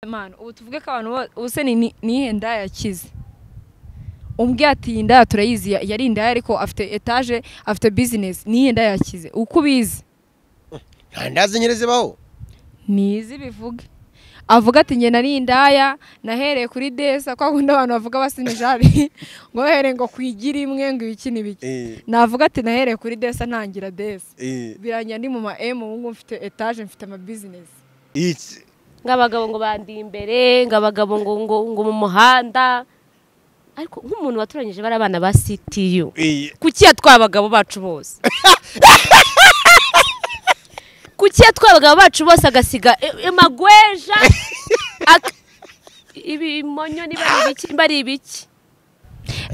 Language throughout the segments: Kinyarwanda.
Manu ubu tuvuge ko abantu bo- ubuse ni ni- niyihe ndaya yakize umbwe ati iyi ndaya turayizi ya- yari indaya ariko afite etaje afite bizinesi niyihe ndaya yakize uko ubizi nta ndazi nyine zibaho ntizi bivuge avuga ati njye nari indaya nahereye kuri desa kwa kundi abantu bavuga basimijari ngo bahereye ngo kwigira imwe ngo ibiki n'ibiki Eh, navuga ati nahereye kuri desa ntangira desa eh, birangira ndi mu ma emu ubu ngubu mfite etaje mfite amabizinesi iki nk'abagabo ngo bandi imbere ngo abagabo ngo ngo ngo mu muhanda ariko nk'umuntu waturanyije bari abana ba sitiyu eh, kuki yatwaye abagabo bacu bose kuki yatwaye abagabo bacu bose agasiga i- amagweja ak- ibimonyo niba ari ibiki niba ari ibiki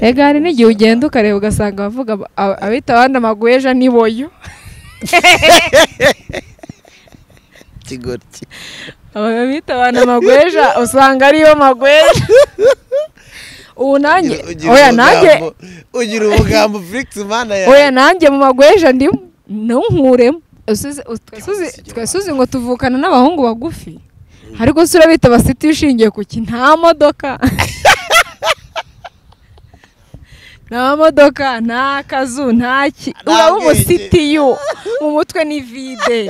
Ega hari n'igihe ugenda ukareba ugasanga abavuga ab- ab- abita abandi amagweja n'iboyo kigoryi abita abantu amagweja usanga ariyo magweja ubu nanjye Ugira oya nanjye ubugambo- ugira ubugambo Felix mana yawe oya nanjye mu magweja ndimo ntunkuremo Usize- u- twese uzi- twese uzi ngo tuvukana n'abahungu bagufi ariko se urabita abasiti ushingiye ku ki nta modoka nta modoka nta kazu nta ki Nta uraba bwenge. umusitiyu mu mutwe ni vide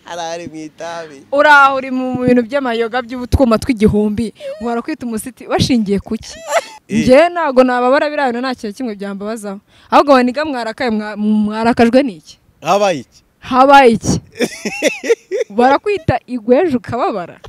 hari ari mu itabi uraho uri mu bintu by'amayoga by'utwuma tw'igihumbi uhora kwita umusiti washingiye ku ki Eh. njyewe ntabwo nababara biriya bintu nta kintu kimwe byambabazaho ahubwo ngo niga mwarakaye mwa- mwarakajwe n'iki habaye iki habaye iki barakwita igweje ukababara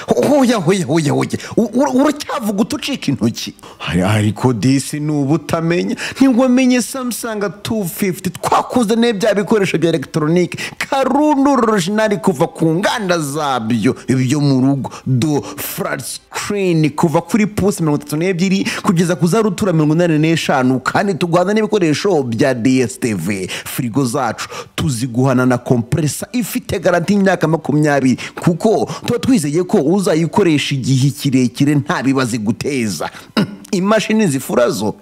hoya hoya hoya hoya U- ur- uracyavuga utucika intoki Hari- ariko disi ni ubutamenya ntiwamenye samsung 250 twakuze ne bya bikoresho bya elegitoronike karundu orojinari kuva ku nganda zabyo ibyo mu rugo do flat screen kuva kuri pusi mirongo itatu n'ebyiri kugeza ku za rutura mirongo inani n'eshanu kandi tugwana n'ibikoresho bya dstv firigo zacu tuziguhana na kompresa ifite garanti y'imyaka makumyabiri kuko tuba twizeye ko uzayikoresha igihe kirekire nta bibazo iguteza Mm, imashini zifura zo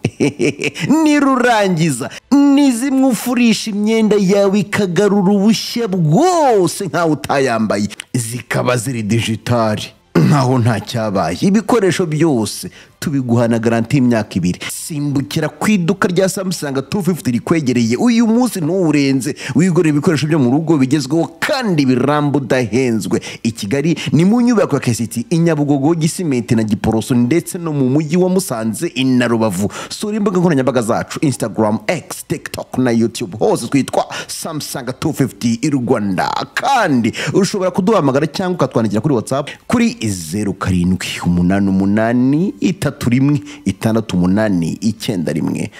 nirurangiza ni zimwe ufurisha imyenda yawe ikagarura ubushya bwose nkawe utayambaye zikaba ziri digitali nkaho nta cyabaye ibikoresho byose tubiguhana garanti y'imyaka ibiri simbukira ku iduka rya samusanga 250 rikwegereye uyu munsi ntuwurenze wigurira ibikoresho byo mu rugo bigezweho kandi biramba udahenzwe i kigali ni mu nyubako ya kesiti i nyabugogo gisimenti na giporoso ndetse no mu mujyi wa musanze i na rubavu sura imbuga nkoranyambaga zacu instagram x tiktok na youtube hose twitwa samusanga 250 i rwanda kandi ushobora kuduhamagara cyangwa ukatwandikira kuri whatsapp kuri zeru karindwi umunani umunani itatu rimwe itandatu umunani icyenda rimwe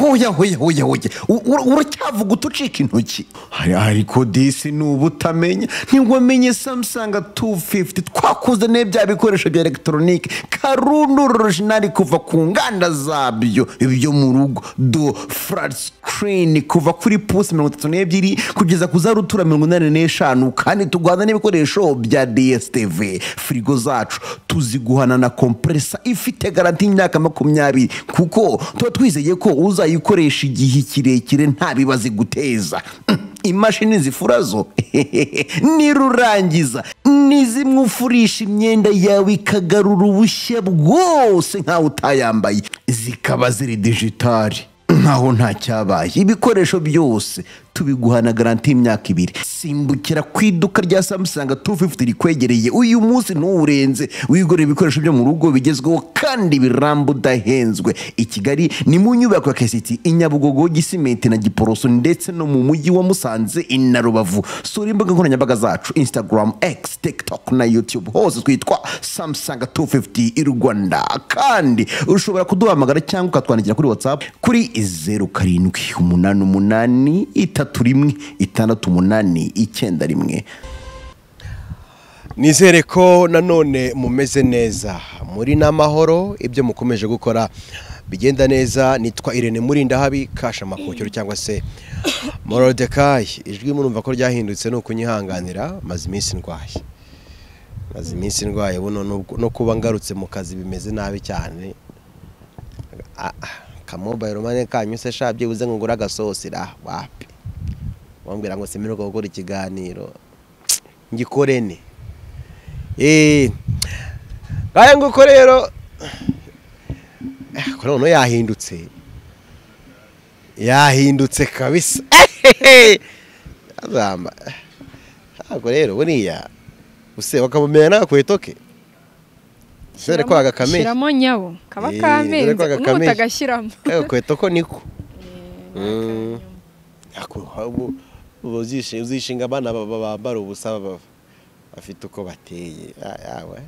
hoya hoya hoya hoya U- ur- uracyavuga utucika intoki Hari- ariko disi ni ubutamenya ntiwamenye samsung 250 twakuze ne bya bikoresho bya elegitoronike karundu orojinari kuva ku nganda zabyo ibyo mu rugo do flat screen kuva kuri pusi mirongo itatu n'ebyiri kugeza ku za rutura mirongo inani n'eshanu kandi tugwana n'ibikoresho bya dstv firigo zacu tuziguhana na kompresa ifite garanti y'imyaka makumyabiri kuko tuba twizeye ko uzayikoresha igihe kirekire nta bibazo iguteza Mm, imashini zifura zo nirurangiza ni zimwe ufurisha imyenda yawe ikagarura ubushya bwose nkawe utayambaye zikaba ziri digitali nkaho nta cyabaye ibikoresho byose tubiguhana garanti y'imyaka ibiri simbukira ku iduka rya samusanga 250 rikwegereye uyu munsi ntuwurenze wigurira ibikoresho byo mu rugo bigezweho kandi biramba udahenzwe i kigali ni mu nyubako ya kesiti i nyabugogo gisimenti na giporoso ndetse no mu mujyi wa musanze i na rubavu sura imbuga nkoranyambaga zacu instagram x tiktok na youtube hose twitwa samusanga 250 i rwanda kandi ushobora kuduhamagara cyangwa ukatwandikira kuri whatsapp kuri zeru karindwi umunani umunani itatu rimwe itandatu umunani icyenda rimwe nizere ko nanone mumeze neza muri n'amahoro ibyo mukomeje gukora bigenda neza nitwa irene murinda habi kasha amakokero cyangwa se morodekayi ijwi murumva ko ryahindutse ni ukunyihanganira maze iminsi ndwaye maze iminsi ndwaye buno n'ubwo- no kuba ngarutse mu kazi bimeze nabi cyane Ah, ah, akamobayiro mane kanyuse sha byibuze ngo ngure agasosi ra wapi wambwira ngo simeruka gukora ikiganiro ngikorene eh ngaye nguko rero ko noneho yahindutse yahindutse kabisa azamba ntabwo rero buriya use bakamumenya n'agakweto ke dore ko agakameye shyiramo nyabo kaba Eh, kamenze dore ko agakameye. n'ubu utagashyiramo agakweto ko niko Mm. Ako- ubu- ubu uzishe- uzishinga abana ba- ba- bambara ubusa ba- ba- bafite uko bateye Ah, yawe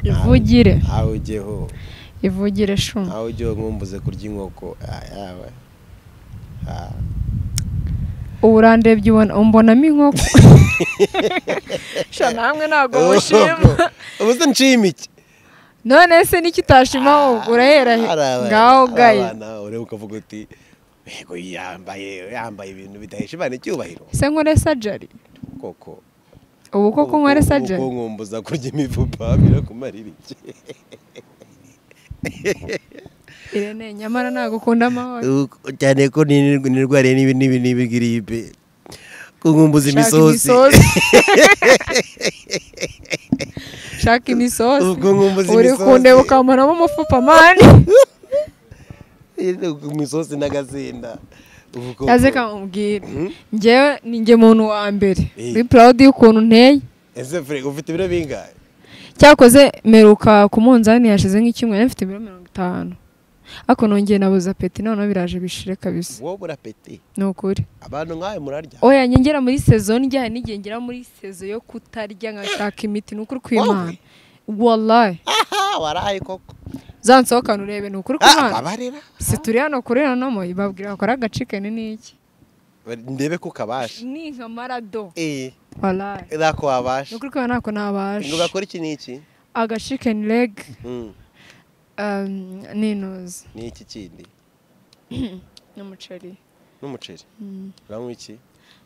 ivugire aho ujyeho ivugire shuma aho ujyeho nkumbuze kurya inkoko Ah, yawe Ah. ubu urandebye ubona umbonamo inkoko sha namwe ntabwo mushima ubuze nshima iki none se n'icyo utashima wowe urahera he Hari abana- ngaho hari gaye abana ureba ukavuga uti yego yambaye yambaye ibintu bidahesha imana icyubahiro se nkore sajari koko ubu koko nkore uko sajari nkumbuza kurya imifupa birakumarira iki irene nyamara ntabwo ukunda amahoro cyane ko nirwariye n'ibi n'ibi n'ibi giripe kunkumbuza Shaka imisozi shaka imisosi Ubwo nkumbuza uri imisosi. kundeba ukamanamo umufupa mani imisozi n'agasinda Ubwo- yaze kamubwira Hmm? njyewe ni njye muntu wa mbere Eh. uri proud y'ukuntu nteye ese fure ufite ibiro bingahe cyakoze meruka ku munzani yashize nk'icyumweru mfite ibiro mirongo itanu ariko nongeye nabuza peti noneho biraje bishire kabisa wowe urapeti ni ukuri abantu nkawe murarya oya njye ngera muri sezo njya n'igihe ngera muri sezo yo kutarya nkashaka imiti ni ukuri kw'imana wallahi aha waraye koko za nsohokana urebe ni ukuri Ah, kw'imana babarira si turi hano kuri hano mo babwira bakora agacikeni n'iki ndebe ko kabasha ni nka marado eh wallahi nako ni wabasha ukuri kw'imana ntako nabasha ngo bakora iki n'iki agacikeni leg Mm, um, n'inuzi n'iki kindi n'umuceri n'umuceri Mm. uranywa iki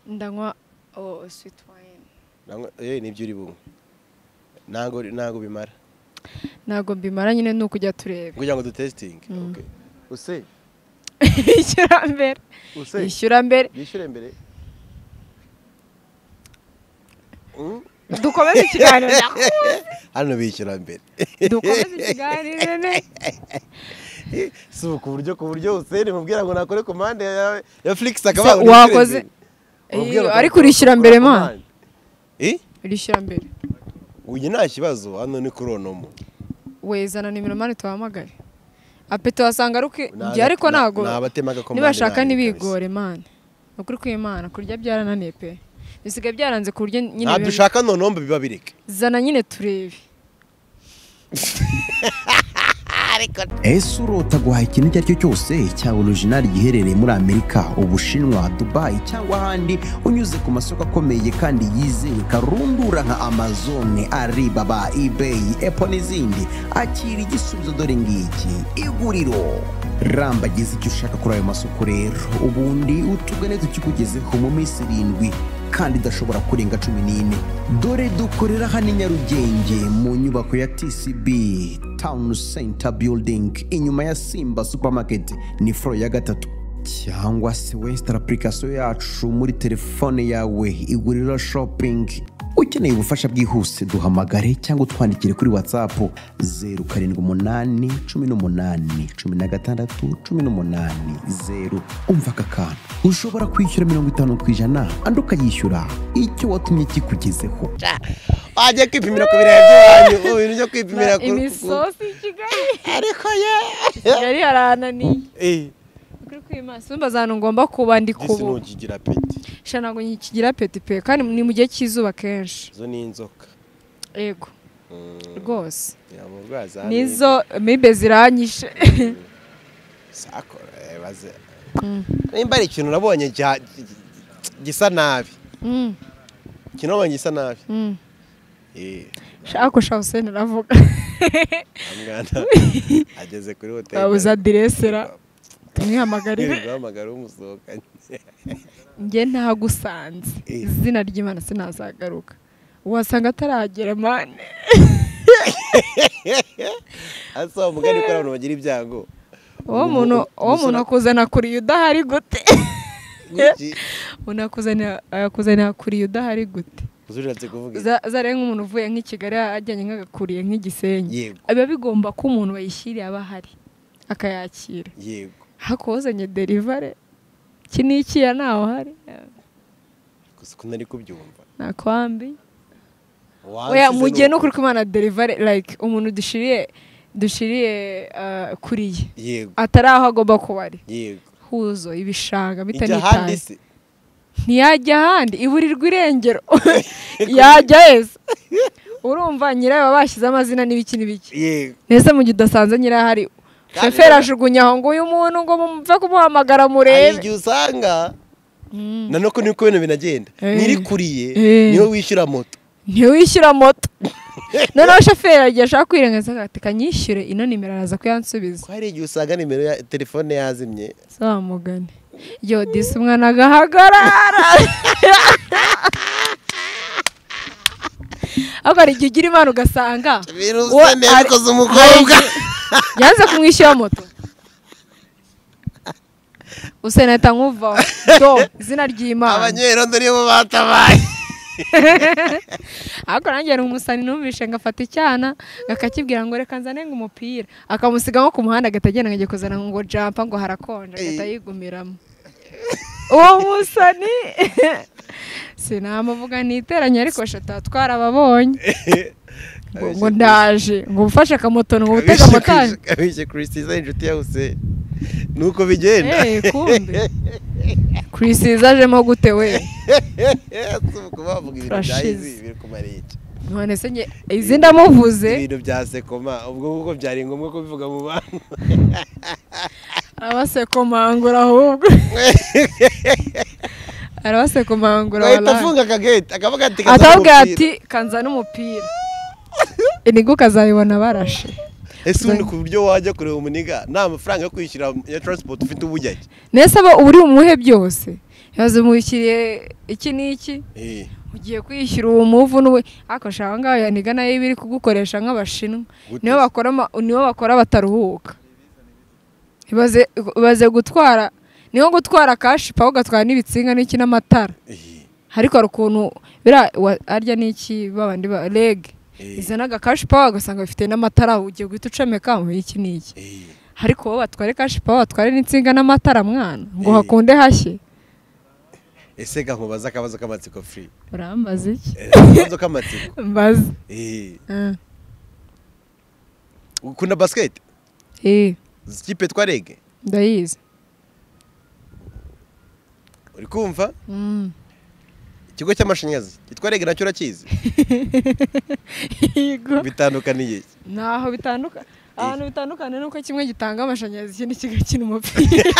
ndanywa oh, sweet wine Uranywa- eh nibyo uri bunywe ntago ntago bimara ntabwo mbimara nyine ni ukujya tureba kugira ngo dutesitinge Okay. use ishyura mbere use ishyura mbere yishyure mbere Mm, dukomeze ikiganiro ndakuzi. hano bishyura mbere dukomeze ikiganiro nene si ubu ku buryo ku buryo usene mubwira ngo nakore ku mpande ya ya Flix akaba Se wakoze Eh, ariko urishyura mbere ma eh urishyura mbere uyu nta kibazo hano ni kuri onomo wezana nimero mani tuhamagare apeti wasanga ari uki- Ni njye ariko aga- ntabwo ni abatema agakomande nibashaka banyu ntibigore mani ni ukuri kw'imana kurya byarananiye pe bisigaye byaranze ku buryo nyine ntabyo biba- ushaka nonombe biba bireke zana nyine turebe ese urota guhaha ikintu icyo ari cyo cyose cyaba orijinali giherereye muri amerika ubushinwa dubayi cyangwa ahandi unyuze ku masoko akomeye kandi yizewe karundura nka amazone aribaba ibeyi epo n'izindi akira igisubizo dore ngiki iguriro rambagize icyo ushaka kuri ayo masoko rero ubundi utugane tukikugezeho mu minsi irindwi kandi idashobora kurenga cumi n'ine dore dukorera hano i nyarugenge mu nyubako ya tcb town center building inyuma ya simba supermarket ni foro ya gatatu cyangwa se wesitara apurikasiyo yacu muri telefone yawe iguriro shopping ukeneye ubufasha bwihuse duhamagare cyangwa utwandikire kuri whatsapp 078 18 16 18 0 umva aka kantu ushobora kwishyura mirongo itanu ku ijana andi ukayishyura icyo watumye kikugezeho wajya kwipimira ku birenge byanyu ubu bintu byo kwipimira ku imisosi i kigali ariko ye yari yarananiye eh ukuri kw'imana simba zana ngomba kuba ndi disi kubu ntukigira peti sha ntabwo nkikigira peti pe kandi ni mu gihe cy'izuba kenshi izo ni inzoka yego Mm, rwose yamurwaza hano. nizo mibe ziranyishe Sako, eh, baze nimba ari ikintu nabonye cya- gisa nabi Mm, ikintu nabonye gisa nabi mm. eh Sha, ako sha useni aravuga wa mwana ageze kuri hoteli wabuze aderese ra tumwihamagarire guhamagara umusohokanye njye ntagusanze Eh. izina ry'imana sinazagaruka wasanga ataragera mane asa umugani ko ari abantu bagira ibyago uwo muntu uwo muntu akuzana kuriya udahari gute Niki? umuntu akuzanira akuzanira kuriya udahari gute Uzi ushatse kuvuga iki? Za- zariya nk'umuntu uvuye nk'i kigali ajyanye nk'agakuriye nk'igisenyi yego biba bigomba ko umuntu bayishyiriye aba ahari akayakira yego ariko wazanye derivare iki ni ikiya ntawe uhari gusa uko nari kubyumva nakwambi Wansize oya ni mugiye no uko- kuri kumana derivare like umuntu dushiriye dushiriye ah, kuriye yego atari aho agomba kuba ari yego huzo ibishanga bitewe ijya ahandi n'itazi se ntiyajya ahandi iburirwa irengero yajya heza urumva nyirayo baba bashyize amazina n'ibiki n'ibiki yego mbese mu gihe udasanze nyirayo ahari shoferi ajugunya aho ngo uyu muntu ngo mumve kumuhamagara hari murebe igihe usanga Mm. nanone ko ibintu binagenda Eh. nyirikuriye Eh. niwe wishyura moto ntiwishyura moto noneho shoferi agiye ashaka kwirengagiza agahita kanyishyure ino nimero araza kuyansubiza ko hari igihe usanga nimero ya telefone yazimye samugane yodise umwana agahagarara ariko hari igihe ugira imana ugasanga virusi uwo neza ari- ikoze umukobwa yanze kumwishyura moto useneta nkuvaho do izina ry'imana abanyerondo nibo batabaye ariko nanjye hari umusani numvishe ngafata icyana akakibwira ngo reka nzane ngo umupira akamusiga nko ku muhanda agahita agenda ngo agiye kuzana ngo jampa ngo harakonje agahita yigumiramo uwo musani sinamuvuga niteranye ariko shata twarababonye ngo ngo ndaje ngo ufashe akamoto ngo utege amotari abishe kirisiza inshuti ya huseni nuko bigenda Eh, kumbe. kurisiza ajemo gute we si ukuba bavuga ibintu bya Turashize. izi biri kumara iki none se njye izi ndamuvuze ibintu bya sekoma ubwo kuko byari ngombwa ko bivuga mu bantu arabasekomangura ahubwo arabasekomangura ahita wallahi. afunga akageti akavuga ati "Kazana atabwira umupira." ati kanza n'umupira inigo ukazayibona barashe ese ubundi ku buryo wajya kureba umuniga nta mafaranga yo kwishyura ya taransipoti ufite ubu ujya he? mbese aba uri bumuhe byose yazumukiriye iki n'iki Eh, ugiye kwishyura uwo muvu n'uwe ariko shaka aho ngaho yaniga nayo iba iri kugukoresha nk'abashinwa Gute nibo se? bakora ama- nibo bakora bataruhuka ibaze ibaze gutwara niho gutwara kashi paho ugatwara n'ibitsinga n'iki n'amatara eh, ariko hari ukuntu bira wa- arya n'iki babandi ba rege Eh. izanaga kashi pawa ugasanga bafite n'amatara ugiye guhita ucomeka mu iki n'iki eh. ariko bo batware kashi pawa batware n'insinga n'amatara mwana ngo Eh. hakunde hashye ese ga nkubaza akabazo k'amatsiko furi urambaza iki Eh, akabazo k'amatsiko mbaza Eh, Ah. ukunda basiketi eh Uzi ikipe twa rege ndayizi uri kumva Mm. ikigo cy'amashanyarazi cyitwa rege nacyo urakizi Yego. bitandukaniye iki? ntaho bitandukana ahantu bitandukanye nuko kimwe gitanga amashanyarazi ikindi kigakina umupira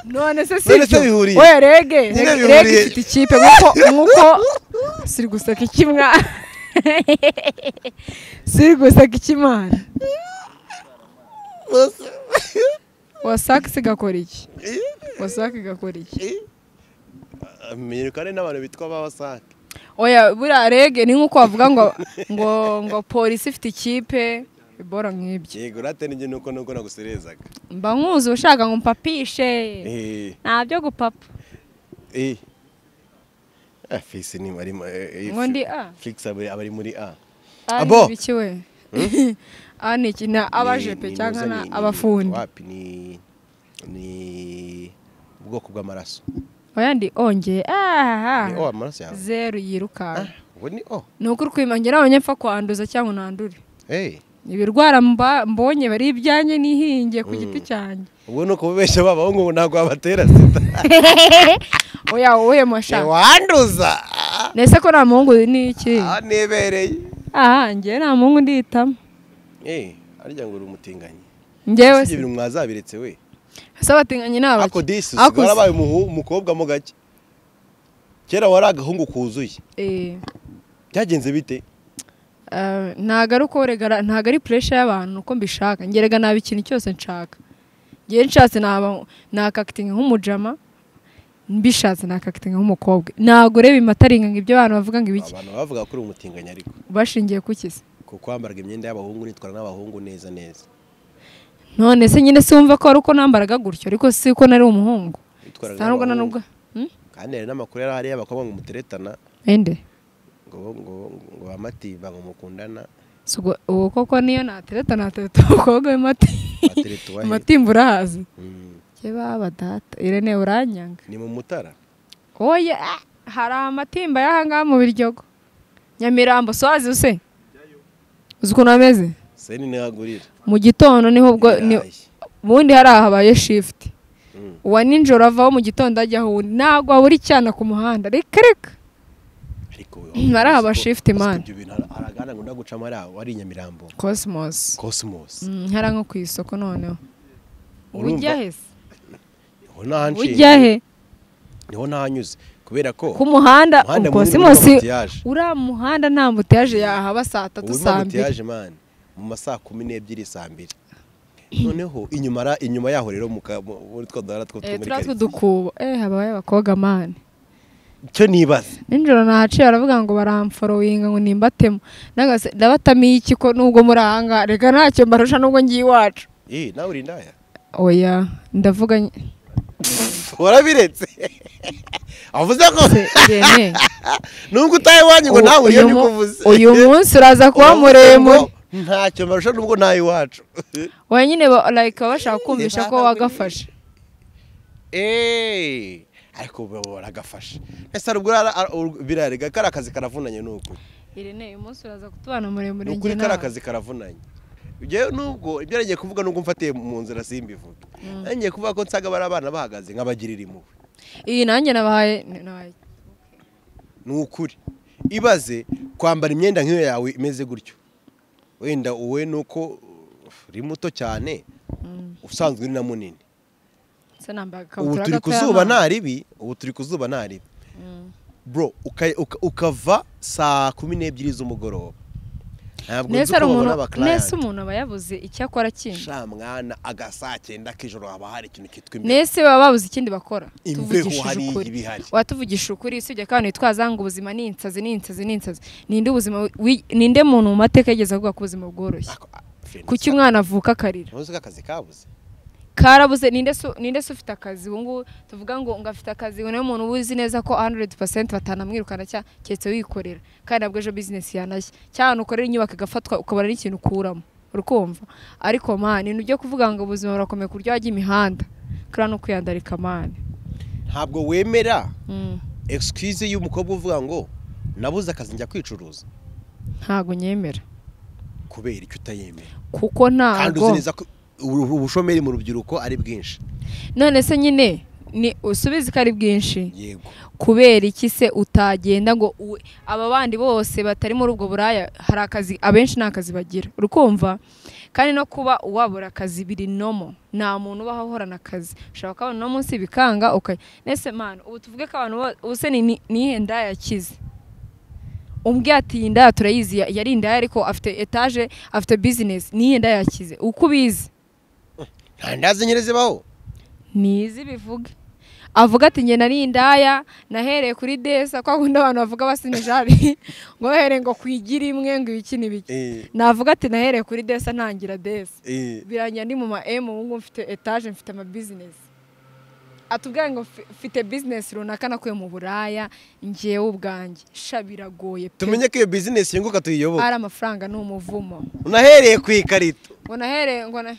none se si None se bihuriye? we rege Nyine rege bihuriye. rege ifite ikipe nkuko nkuko siri guseka ikimwa siri guseka ikimana wasake sigakora iki wasake igakora iki menyekane n'abantu bitwa abawasake oya buriya rege ni nk'uko bavuga ngo ngo ngo polisi ifite ikipe ibora nk'ibyo yego urate n'ibyo nuko nuko naguserezaga mba nkuzi ushaka ngo mpapishe Eh, nta byo gupapa eh. Ah, fisi ni ari mu- eh, eh, Ngo ndi A? Flix aba aba ari muri a ari Abo. ibiki we aha ni iki ni abajepe Ni- ni cyangwa muza- na ni- ni- abafundi wapi ni ni ubwoko bw'amaraso oya ndi ongeye ni o aha amaraso yawe zeru yirukanka Ah, ubu ni o ni ukuri kwimangira abanye mfa kwanduza cyangwa nandure Eh, ibirwara mba- mbonye bari ibyanjye nihingiye ku giti cyanjye ubwo ni ukubabeshya baba ahubwo ubu ntabwo wabatera sida oya wowe mashaka ntiwanduza nese ko nta muhungu ni iki aha nibereye aha njyewe nta muhungu ndihitamo Eh, harya ngo uri umutinganyi njyewe si ibintu mwazabiretse we se abatinganyi ni ako abaki disi usigaye warabaye umuhu- umukobwa mo gake kera wari agahungu kuzuye Eh, byagenze bite eh, ntago ari uko regara ntago ari puresha y'abantu uko mbishaka ngerega naba ikintu cyose nshaka ngewe nshatse naba nakakitinga nk'umujama mbishatse nakakitinga nk'umukobwa ntabwo ureba imataringa ngo ibyo abantu bavuga ngo ibiki abantu bavuga ko uri umutinganyi ariko bashingiye ku kisi kuko wambaraga imyenda y'abahungu unitwara n'abahungu neza neza none se nyine si wumva ko wari uko nambaraga gutyo ariko si ko nari umuhungu Witwaraga ntabwo na nk'abahungu. nubwo Hmm? kandi hari n'amakuru yari ahari y'abakobwa ngo umuteretana ende ngo ngo ngo bamatiba ngo mukundana Si ubwo- uwo koko niyo natereta natereta umukobwa w'imati Watereta uwahe? imatimba urahazi Mm. ke baba data irene uranyanga ni mu mutara oya ah, hari amatimba y'ahangaha mu biryogo nyamirambo so wazi use uzi ukuntu ameze seni ntihagurira mu gitondo niho ubwo ni- Birayi. ubundi hariya habaye shifuti Mm. uwa nijoro avaho mu gitondo ajyaho uwundi ntabwo abura icyana ku muhanda reka reka ariko Ari aba shift man. ibyo bintu har- haragana ngo ndagucamo ari- wari i nyamirambo cosmos cosmos Mm, hariya nko ku isoko noneho Urumva? ujya he se? niho ntahanciye ujya he niho ntahanyuze kubera ko ku muhanda Umuhanda munini cosmos urimo ambutiyaje. uriya muhanda nta mbutiyaje yahaba saa tatu ubu saa mbiri mutiyaje mani mu masaha kumi n'ebyiri saa mbiri noneho inyuma ra- inyuma yaho rero mu ka- mu- muri twa duhara two Eh, muri turiya karitsiye. tw'udukubo eh habaye abakobwa mani icyo nibaza ninjoro nahaciye baravuga ngo baramforowinga ngo nimbatemo nagase ndabatamiye iki ko nubwo muri ahangaha reka ntacyo mbarusha nubwo ngiye iwacu Eh, nawe uri indaya oya ndavuga ny- warabiretse avuze ko se irene nubwo utaye wanyu ngo nawe uriyo uyu mu- ndikuvuze uyu munsi uraza kuba muremure ntacyo mbarusha nubwo ntawe iwacu wenyine ba- like baba bashaka kumvisha ko wagafashe eee ariko ubu baragafasha ese hari ubwo ara- ara- ur- birarega kari akazi karavunanye ni uku irene uyu munsi uraza kutubana muremure ni njye ukuri kari nawe akazi karavunanye Njyewe nubwo ibyo nagiye kuvuga nubwo mfatiye mu nzira simbivuge ngiye kuvuga ko nsaga bari abana bahagaze nk'abagirira impuhwe iyi nanjye nabahaye nabahaye ni ukuri ibaze kwambara imyenda nk'iyo yawe imeze gutyo wenda uwe ni uko uh, uri muto cyane usanzwe uri na munini se nambaye ubu agakabutura turi ku gatoya zuba nta- nta ribi ubu turi ku zuba nta ribi bro uka- uka- ukava saa kumi n'ebyiri z'umugoroba ntabwo nzi nese uko ari babona umuntu nese abakirayenti umuntu aba yabuze icyo akora kindi sha mwana aga saa cyenda k'ijoro haba hari ikintu kitwa imbeho nese baba babuze ikindi bakora Imbeho tuvugishije hariya ukuri iba ihari. watuvugishije ukuri usibye ko abantu bitwaza ngo ubuzima ni insazi ni insazi ni insazi ninde ubuzima wi- ninde muntu mu mateka yigeze avuga ko ubuzima bworoshye Ako- a- friend, kuki umwana avuka akarira ntuzi ko akazi kabuze karabuze ninde se- ninde se ufite akazi ubu ngubu tuvuga ngo ngo afite akazi ubu niwe muntu uzi neza ko 100% batanamwirukana cya keretse wikorera kandi nabwo ejo business yanashya cyane ukorera inyubako igafatwa ukabona n'ikintu ukuramo urukumva ariko man ibintu byo kuvuga ngo ubuzima burakomeye ku buryo wajya imihanda kuriya ni ukwiyandarika man ntabwo wemera Mm, excuse y'umukobwa uvuga ngo nabuze akazi njya kwicuruza ntago nyemera kubera icyo utayemera kuko kandi uzi ntago neza ko ubu- ubushomeri mu rubyiruko ari bwinshi none se nyine ni usubize ko ari bwinshi yego kubera iki se utagenda ngo uwe- aba bandi bose batari muri ubwo buraya hari akazi abenshi nta kazi bagira urukumva kandi no kuba wabura akazi biri nomo nta muntu ubaho ahorana akazi ushobora kubona uno munsi bikanga okay. nese manu ubu tuvuge ko abantu bo- ubu se ni- ni- nihe ndaya yakize umbwiye ati iyi ndaya turayizi ya- yari indaya ariko afite etaje afite bizinesi nihe ndaya yakize uko ubizi nta ndazi nyine zibaho ntizi bivuge avuga ati njye nari indaya nahereye kuri desa kwa kundi abantu bavuga basinijari ngo bahereye ngo kwigira imwe ngo ibiki n'ibiki Eh, navuga ati nahereye kuri desa ntangira desa eh. birangira ndi mu ma emu ubu ngubu mfite etaje mfite amabizinesi atubwira ngo fi- mfite bizinesi runaka nakuye mu buraya ngewe ubwanjye sha biragoye pe tumenye ko iyo bizinesi yunguka tuyiyoboka ari amafaranga ni umuvumo unahereye ku ikarito ngo nahereye ngo na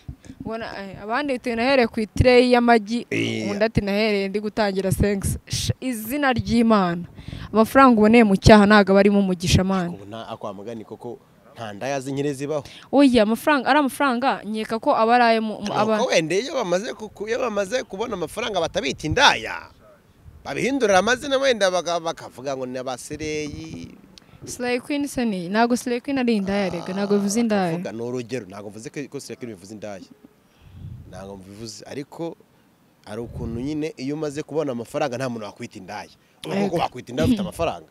ngo na eh, abandi bitewe nahereye ku itireyi y'amagi Iya. undi ati nahereye ndi gutangira sex Sh- izina ry'imana amafaranga uboneye mu cyaha ntabwo aba arimo umugisha amana ubu nta akwa mugani koko nta ndayazi nyine zibaho oya amafaranga ari amafaranga nkeka ko aba ari ayo mu mu- aba nuko wenda iyo bamaze kuku- iyo bamaze kubona amafaranga batabita indaya babihindurira amazina wenda baga- bakavuga ngo ni abasereyi slay queen se ni ntabwo slay queen ari indaya rega ntabwo bivuze indaya Ndavuga ni urugero ntabwo mvuze ko ko sirekire bivuze indaya ntabwo mbivuze ariko hari ukuntu nyine iyo umaze kubona amafaranga nta muntu wakwita indaya Yego. ubwo wakwita indaya ufite amafaranga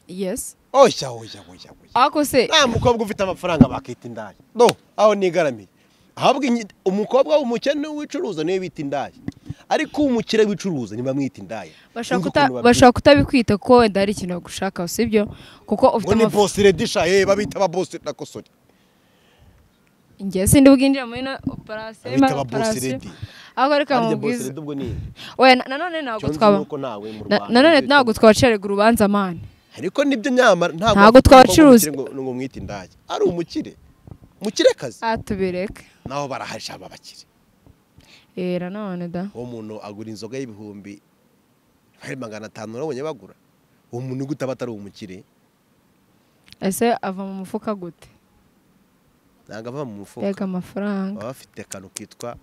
yes oya oya oya oya ako se nta mukobwa ufite amafaranga bakita indaya no aho nigaramiye ahubwo inyi- umukobwa w'umukene wicuruza niwe bita indaya ariko umukire wicuruza ntibamwita indaya bashobora Sinzi kuta- ukuntu bashobora kutabikwita ko wenda hari ikintu bagushakaho si byo kuko ufite ngo ni amafaranga bosire disha ye babita aba bosire nakosore ngewe sindi bwinjire muri ino operasiyo Abita aba boss lady. ahubwo reka harya mubwize bosire ubwo ni iki? we na- nanone ntabwo Icyo nzi twaba ni uko nawe mu na- Rwanda nanone ibyo ntabwo twaciye urubanza mani ariko nibyo nyamara ntabwo Ntabwo wavuga umukobwa twabacuruza. w'umukire ngo ngo umwite indaya ari umukire umukirekazi aha tubireke nabo baraharisha aba bakire Eh, nanone da uwo muntu agura inzoga y'ibihumbi hari magana atanu urabonye bagura uwo muntu gute aba atari umukire ese ava mu mufuka gute ntabwo ava mu mufuka reka amafaranga baba bafite akantu kitwa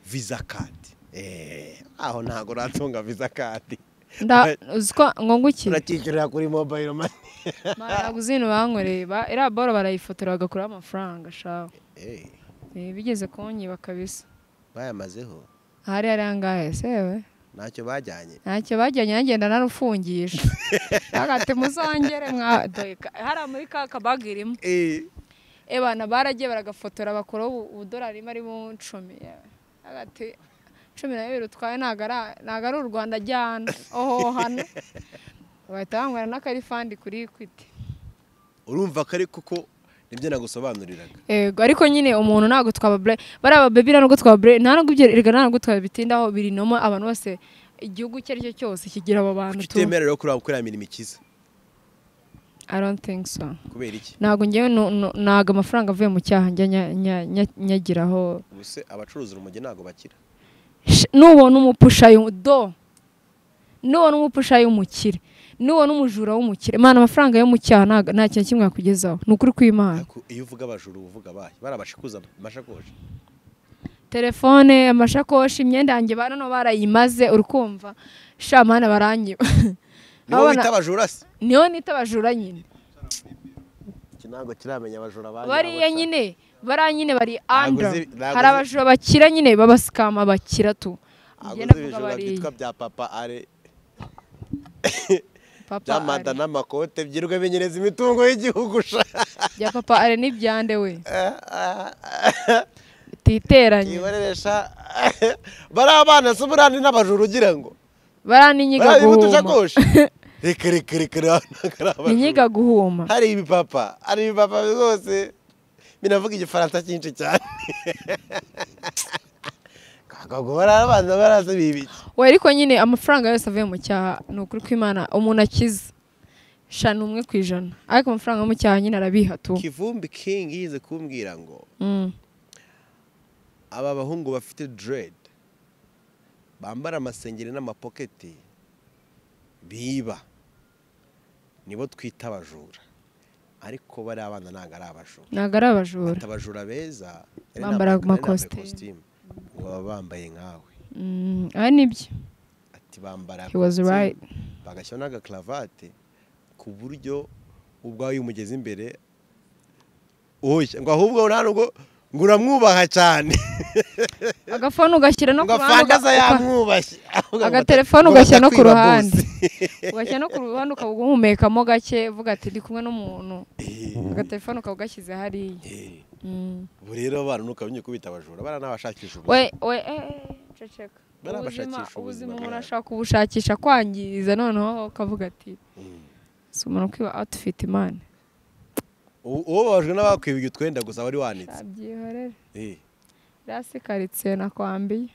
visa kadi eee aho ntabwo uratunga visa kadi Nda- uzi ko ngo ngukire urakikirira kuri mobayiro mani ntabwo uzi ibintu bankoreye ba- iriya boro barayifotora bagakuraho amafaranga shaho eee Eh, bigeze kunyiba kabisa bayamazeho ahari hari angahe sewe ntacyo bajyanye ntacyo bajyanye yagenda nararufungisha bagati muzongere mwa dore ka- hariya muri ka kabaga irimo eee ebana baragiye baragafotora bakuraho ubu- ubudolari rimwe ari mu icumi hagati cumi na bibiri utwaye ntabwo ari- ntabwo ari u rwanda ajyana oho hano bahita bambwira n'akarifandi kuri equity urumva ko ariko ko nibyo nagusobanuriraga Ego, ariko nyine umuntu ntabwo twaba bre bariya babebi ntabwo twaba bre nta nubwo ibyo erega ntabwo twaba bitindaho biri nomo abantu bose igihugu icyo ari cyo cyose kigira abo bantu tu utemerewe kureba gukorera imirimo ikiza i don't think so kubera iki ntabwo ngewe nu- nu- ntabwo amafaranga avuye mu cyaha njya nya- nya- nya- nyagiraho ubu se abacuruza urumogi ntabwo bakira Sh- nubona umupushayo do nubona umupushayo w'umukire nubona umujura w'umukire mana amafaranga yo mu cyaha ntago- nta kintu kimwe yakugezaho ni ukuri kw'imana ariko iyo uvuga abajura uba uvuga abahe barabashikuza amashakoshi telefone amashakoshi imyenda yanjye ba noneho barayimaze uri kumva sha mana baranyiba nibo Abana- bita abajura se niyo nita abajura nyine iki ntabwo kiramenya abajura banyu bariya abo nyine bariya nyine bari Ntabwo andra zi- ntabwo hari zi- abajura bakira nyine babasikama bakira tu nshaka. Njye Ntabwo uzi ndavuga ibijura bariya byitwa bya papa are papa bya Ari. manda n'amakote byirirwa binyereza imitungo y'igihugu sha bya papa ari n'ibyande we Ah, ah, ah. titeranye yihoreresha bari abana se burandi n'abajura ugira ngo bariya ni inyiga bari guhuma utushakoshi reka reka reka reka ntabwo ari ni abajura inyiga guhuma hari ibipapa hari ibipapa rwose binavuga igifaransa cyinshi cyane kakagora abana barazi bibiki we ariko nyine amafaranga yose avuye mu cyaha ni ukuri kw'imana umuntu akiza shana umwe ku ijana ariko amafaranga yo mu cyaha nyine arabiha tu kivumbi kingi yize kumbwira ngo Mm. aba bahungu bafite dread bambara amasengeri n'amapoketi biba nibo twita abajura ariko bari abana ntabwo ari abajura ntabwo ari abajura Ati abajura beza yari Bambara nambaye- yari nambaye amakositimu. kositimu, ngo baba bambaye nkawe Mm, ari nibyo ati bambara He was kositimu, right. bagashyiraho n'agakaravate ku buryo ubwawe iyo umugeze imbere uhushya ngo ahubwo nta nubwo ngo uramwubaha cyane agafone ugashyira no ku ngo ruhande afandaza uga- yamwubashye Ahubwo agatelefone ngo ugashyira no ku batakwiba ruhande bose. ugashyira no ku ruhande ukaba uhumekamo gake uvuga ati ndi kumwe n'umuntu Eh, agatelefone ukaba ugashyize hariya eh, Mm. ubu rero abantu ntukabonye kubita abajura bariya n'abashakisha ubu we we eh, ceceka Bari ubuzima ubuzima abashakisha ubuzima umuntu bwabo. ashobora kubushakisha kwangiriza noneho ukavuga ati si umuntu ukwiba outfit imana uwo babajwe n'abakwibye utwenda gusa wari wanitse abyihorere Eh, rasikaritsiye nakwambiye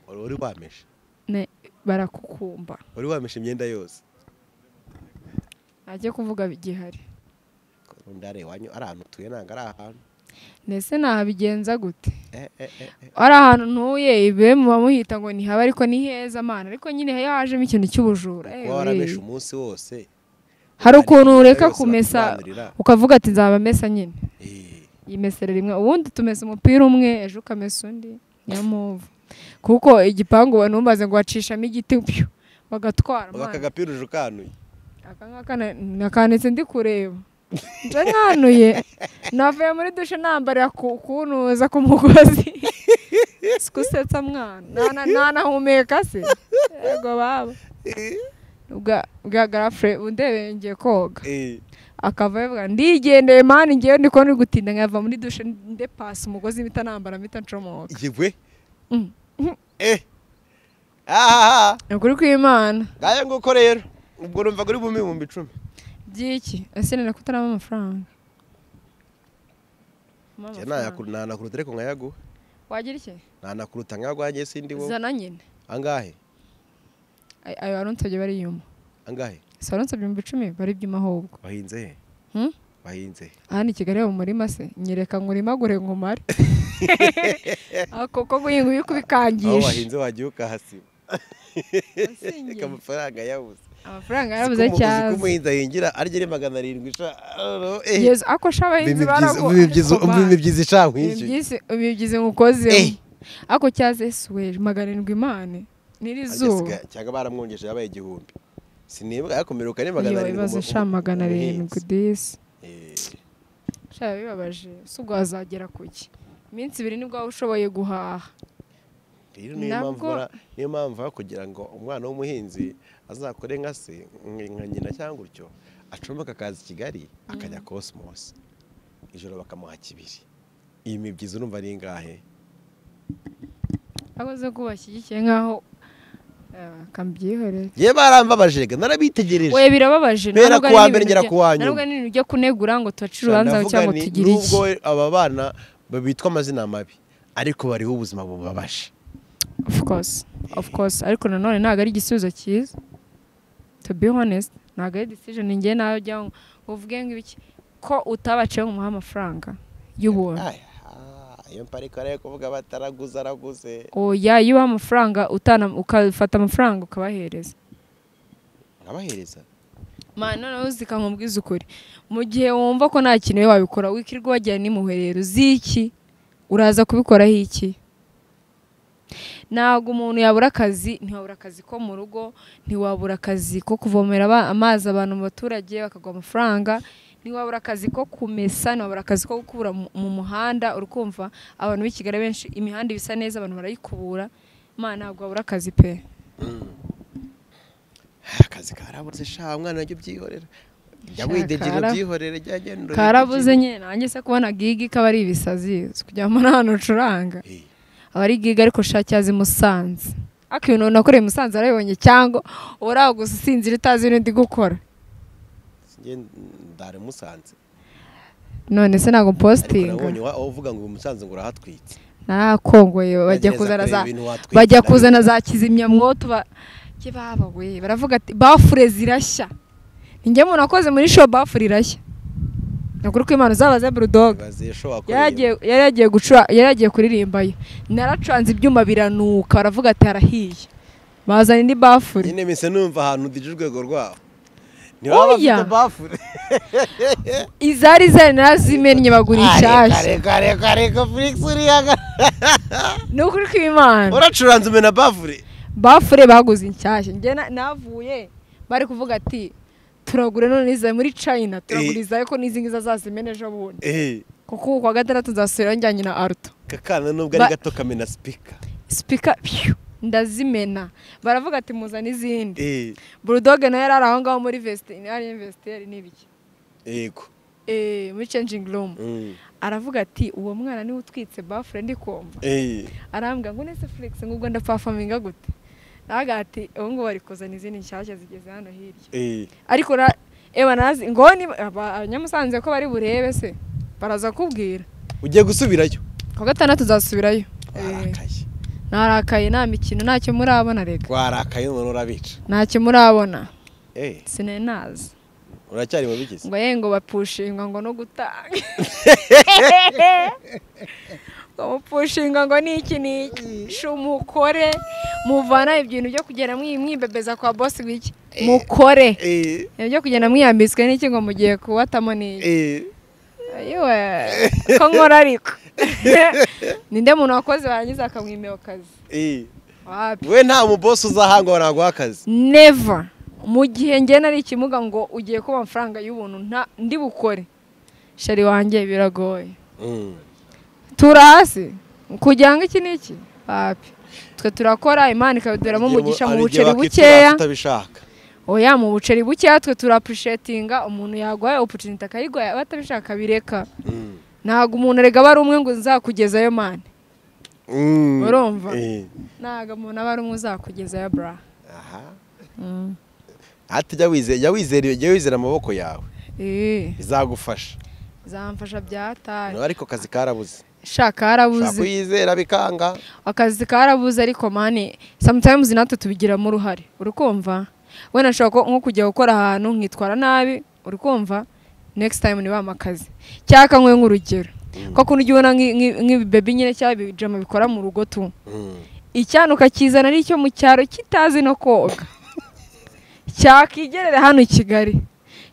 wari wari wameshe Ne- barakukumba wari wameshe imyenda yose ajye kuvuga gihari undi areba wanyu ari ahantu utuye ntabwo ari ahantu ndetse nahabigenza gute Eh, eh, eh, eh. ari ahantu ntuye be muba muhita ngo nihaba ariko ni heza mana ariko nyine iyo hajemo ikintu cy'ubujura eh, kuba warameshe wee. umunsi wose hari ukuntu Hari ureka yose kumesa bakubanurira. ukavuga ati nzaba mesa nyine Eh, yimesera rimwe ubundi tumesa umupira umwe ejo ukamesa undi niyo mpamvu kuko igipangu numbaze ngo wacishamo igiti pyo bagatwara ubu aka mana. gapira uje ukanuye aka ngaka na- nakanditse ndi kureba nje nkanuye navuye muri dushe nambarira ku- kunuza ku mugozi sikusetsa mwana Nana- nanahumeka se yego baba Eh, bwa bwa garafure undebeye ngiye koga eh. akava yavuga ndigendeye mani ngewe ndi kubona uri gutinda nkava muri dushe ndepasa umugozi mpita nambara mpita ncomoka yewe Mm. eh aha ni ukuri kw'imana ngaya nguko rero ubwo urumva kuri bumwe ibihumbi icumi by'iki ese nina kutarama amafaranga Mpa Njye amafaranga. nayakuru- nanakuruta ariko nkayaguha wagira iki nanakuruta nkayaguha sindi wowe zana nyine angahe Ay- ayo aronsabye bariyuma angahe si aronsabye ibihumbi icumi baribyuma ahubwo wahinze he Hmm? wahinze he? aha ni kigali mu murima se nyereka ngo urimagure ngo umare Ah, kuko guhinga iyo aho kubikangisha wahinze wagiye ukahasiba reka amafaranga yabuze amafaranga Uzi yarabuze ko umu- uzi ko cyane umuhinzi ahingira arya ari magana arindwi sha oh, eh. yezu ako sha abahinzi barago imibyizi icanyinshi Imibyizi- imibyizi mukozeho Eh. ako cyaze suweje magana arindwi imane n'irizuba cyangwa baramwongeje yabaye igihumbi sinibuka yakomereka ni magana iyo arindwi ibibazo umu- sha umu- magana arindwi umuhinzi. disi Eh, sha bibabaje si ubwo wazagera ku ki iminsi ibiri nibwo waba ushoboye guhaha rero niyo mpamvu Nabwo- bara- niyo mpamvu baba kugira ngo umwana w'umuhinzi azakore nka se nk- nka nyina cyangwa utyo acomeka akaza i kigali akajya cosmos ijoro bakamuha kibiri iyi mibyizi urumva ari ingahe aho zo kubashyigikiye nk'aho eh, kambyihorere ye barambabajega narabitegereje we birababaje Bera ntabwo kuwa ari mbere ngera ibintu kuwa bya- nyuma. ntabwo ari ibintu byo kunegura ngo tubace urubanza Navuga cyangwa nti, tugire iki nubwo aba bana babitwa amazina mabi ariko bariho ubuzima bubabaje of course of course ariko nanone ntabwo ari igisubizo cyiza to be honest ntabwo ari decision ngewe nawe ujya ngo uvuge ngo ibiki ko utabaciye ngo umuhe amafaranga y'ubuntu Aya, iyo mpariko ariyo kuvuga bataraguze araguze oya iyo ubaha amafaranga utana ukafata amafaranga ukabahereza nkabahereza mani noneho zikamubwiza ukuri mu gihe wumva ko nta kintu wabikora wikirwa wajyana n'imuherero z'iki uraza kubikoraho iki ntabwo umuntu yabura akazi ntiwabura akazi ko mu rugo ntiwabura akazi ko kuvomera aba- amazi abantu mu baturage bakaguha amafaranga ntiwabura akazi ko kumesa ntiwabura akazi ko gukura mu- mu muhanda uri kumva abantu b'i kigali benshi imihanda iba isa neza abantu barayikubura mani ntabwo wabura akazi pe akazi karabuze sha umwana najya ubyihorera jya widegira kara- ubyihorere jya genda urebe karabuze ibyo nyine nanjye se kubona gigi kaba ari ibisazi kugira ngo hano ucuranga ugiye. Eh, aba ari gigi ariko shacyazi musanze ariko ibintu nakoreye i musanze arabibonye cyangwa uraho gusa usinzira utazi ibintu ndi gukora sinjye ndare musanze none se ntabwo ariko mpositinga nabonye wa- uvuga ngo umusanze ngo urahatwitse narakongoye bajya Ntegereza kuzana kureba za ibintu watwitse, bajya ndabibona. kuzana za kizimyamwoto ba ke baba we baravuga ati bafure zirashya ninjye muntu wakoze muri show bafure irashya ni ukuri ko imana zabaze burudoga ibaze sho wakoreye yari agiye- yari agiye gucura yari agiye kuririmba ye naracuranze ibyuma biranuka baravuga ati harahiye bazana indi bafure nyine mise numva ahantu udije urwego rwaho ntibaba Oya. bafite bafure izari zari narazimennye bagura inshyashya reka reka reka felix uriyaga ni ukuri kw'imana uracuranze umena bafure bafure baguze inshyashya njye na- navuye bari kuvuga ati turagura none iza muri china turagura Eh. iza ariko n'izi ngizi azazimena ejo bundi eh kuko uku kwa gatandatu nzasubirayo njyanye na aruto kakana nubwo Ba- ari gato kamena speaker sipika pyu, ndazimena baravuga ati muzana izindi eh burudoge nayo yari ari aho ngaho muri vesti ari imvesiteri n'ibiki yego eh, muri changing room Mm. aravuga ati uwo mwana niwe utwitse bafure ndi kumva eh arambwira ngo nese felix ngo ubwo ndapafaminga gute naga ati ubu ngubu bari kuzana izindi nshyashya zigeze hano hirya eh ariko na eba nazi ngo ni aba- abanyamusanze ko bari burebe se baraza kubwira ugiye gusubirayo ku gatandatu uzasubirayo Eh, warakaye narakaye nta mikino ntacyo murabona rega warakaye none urabica ntacyo murabona eh sinari nazi uracyari mu bigize ngo ye ngo bapushinga ngo no gutanga ngo mupushinga ngo niki niki shu mukore muvana ibintu byo kugenda mwi- mwibebeza kwa bosi wiki mukore eh ibyo kugenda mwiyambitswe n'iki ngo mugiye kuwatamo niki eh yewe ko nkora ariko ninde muntu wakoze warangiza akamwimira akazi eh wapi we nta mu boss uzahangwa naguha akazi never mu gihe njye nari ikimuga ngo ugiye kuba amafaranga y'ubuntu nta ndi bukore shari wanjye biragoye Mm. tura hasi kugira ngo iki n'iki papi twe turakora imana ikabiduheramo umugisha mu Hari buceri igihe bakituraza bukeya utabishaka oya mu buceri bukeya twe turapurushetinga umuntu yaguhaye oporutuniti akayiguha yaba atabishaka bireka ntabwo umuntu arega aba ari umwe ngo nzakugezayo mani Urumva? ntabwo umuntu aba ari umwe uzakugezayo bra hatujya wizera jya wizera jya wizera amaboko yawe eee bizagufasha zamfasha byataye nawe ariko akazi karabuze shaka ushobora harabuze kuyizera bikanga akazi karabuze ariko mani sometimes natwe tubigiramo uruhare uri kumva wenda nshobora ko- nko kujya gukora ahantu nkitwara nabi uri kumva next time ntibampe akazi cyangwa kanyweye nk'urugero ko kuntu ujya ubona nk'i- nk'i- nk'ibibebi nyine cyangwa ibijama bikora mu rugo tu Mm. icyana ukakizana ari icyo mu cyaro kitazi no koga cyakigerera hano i kigali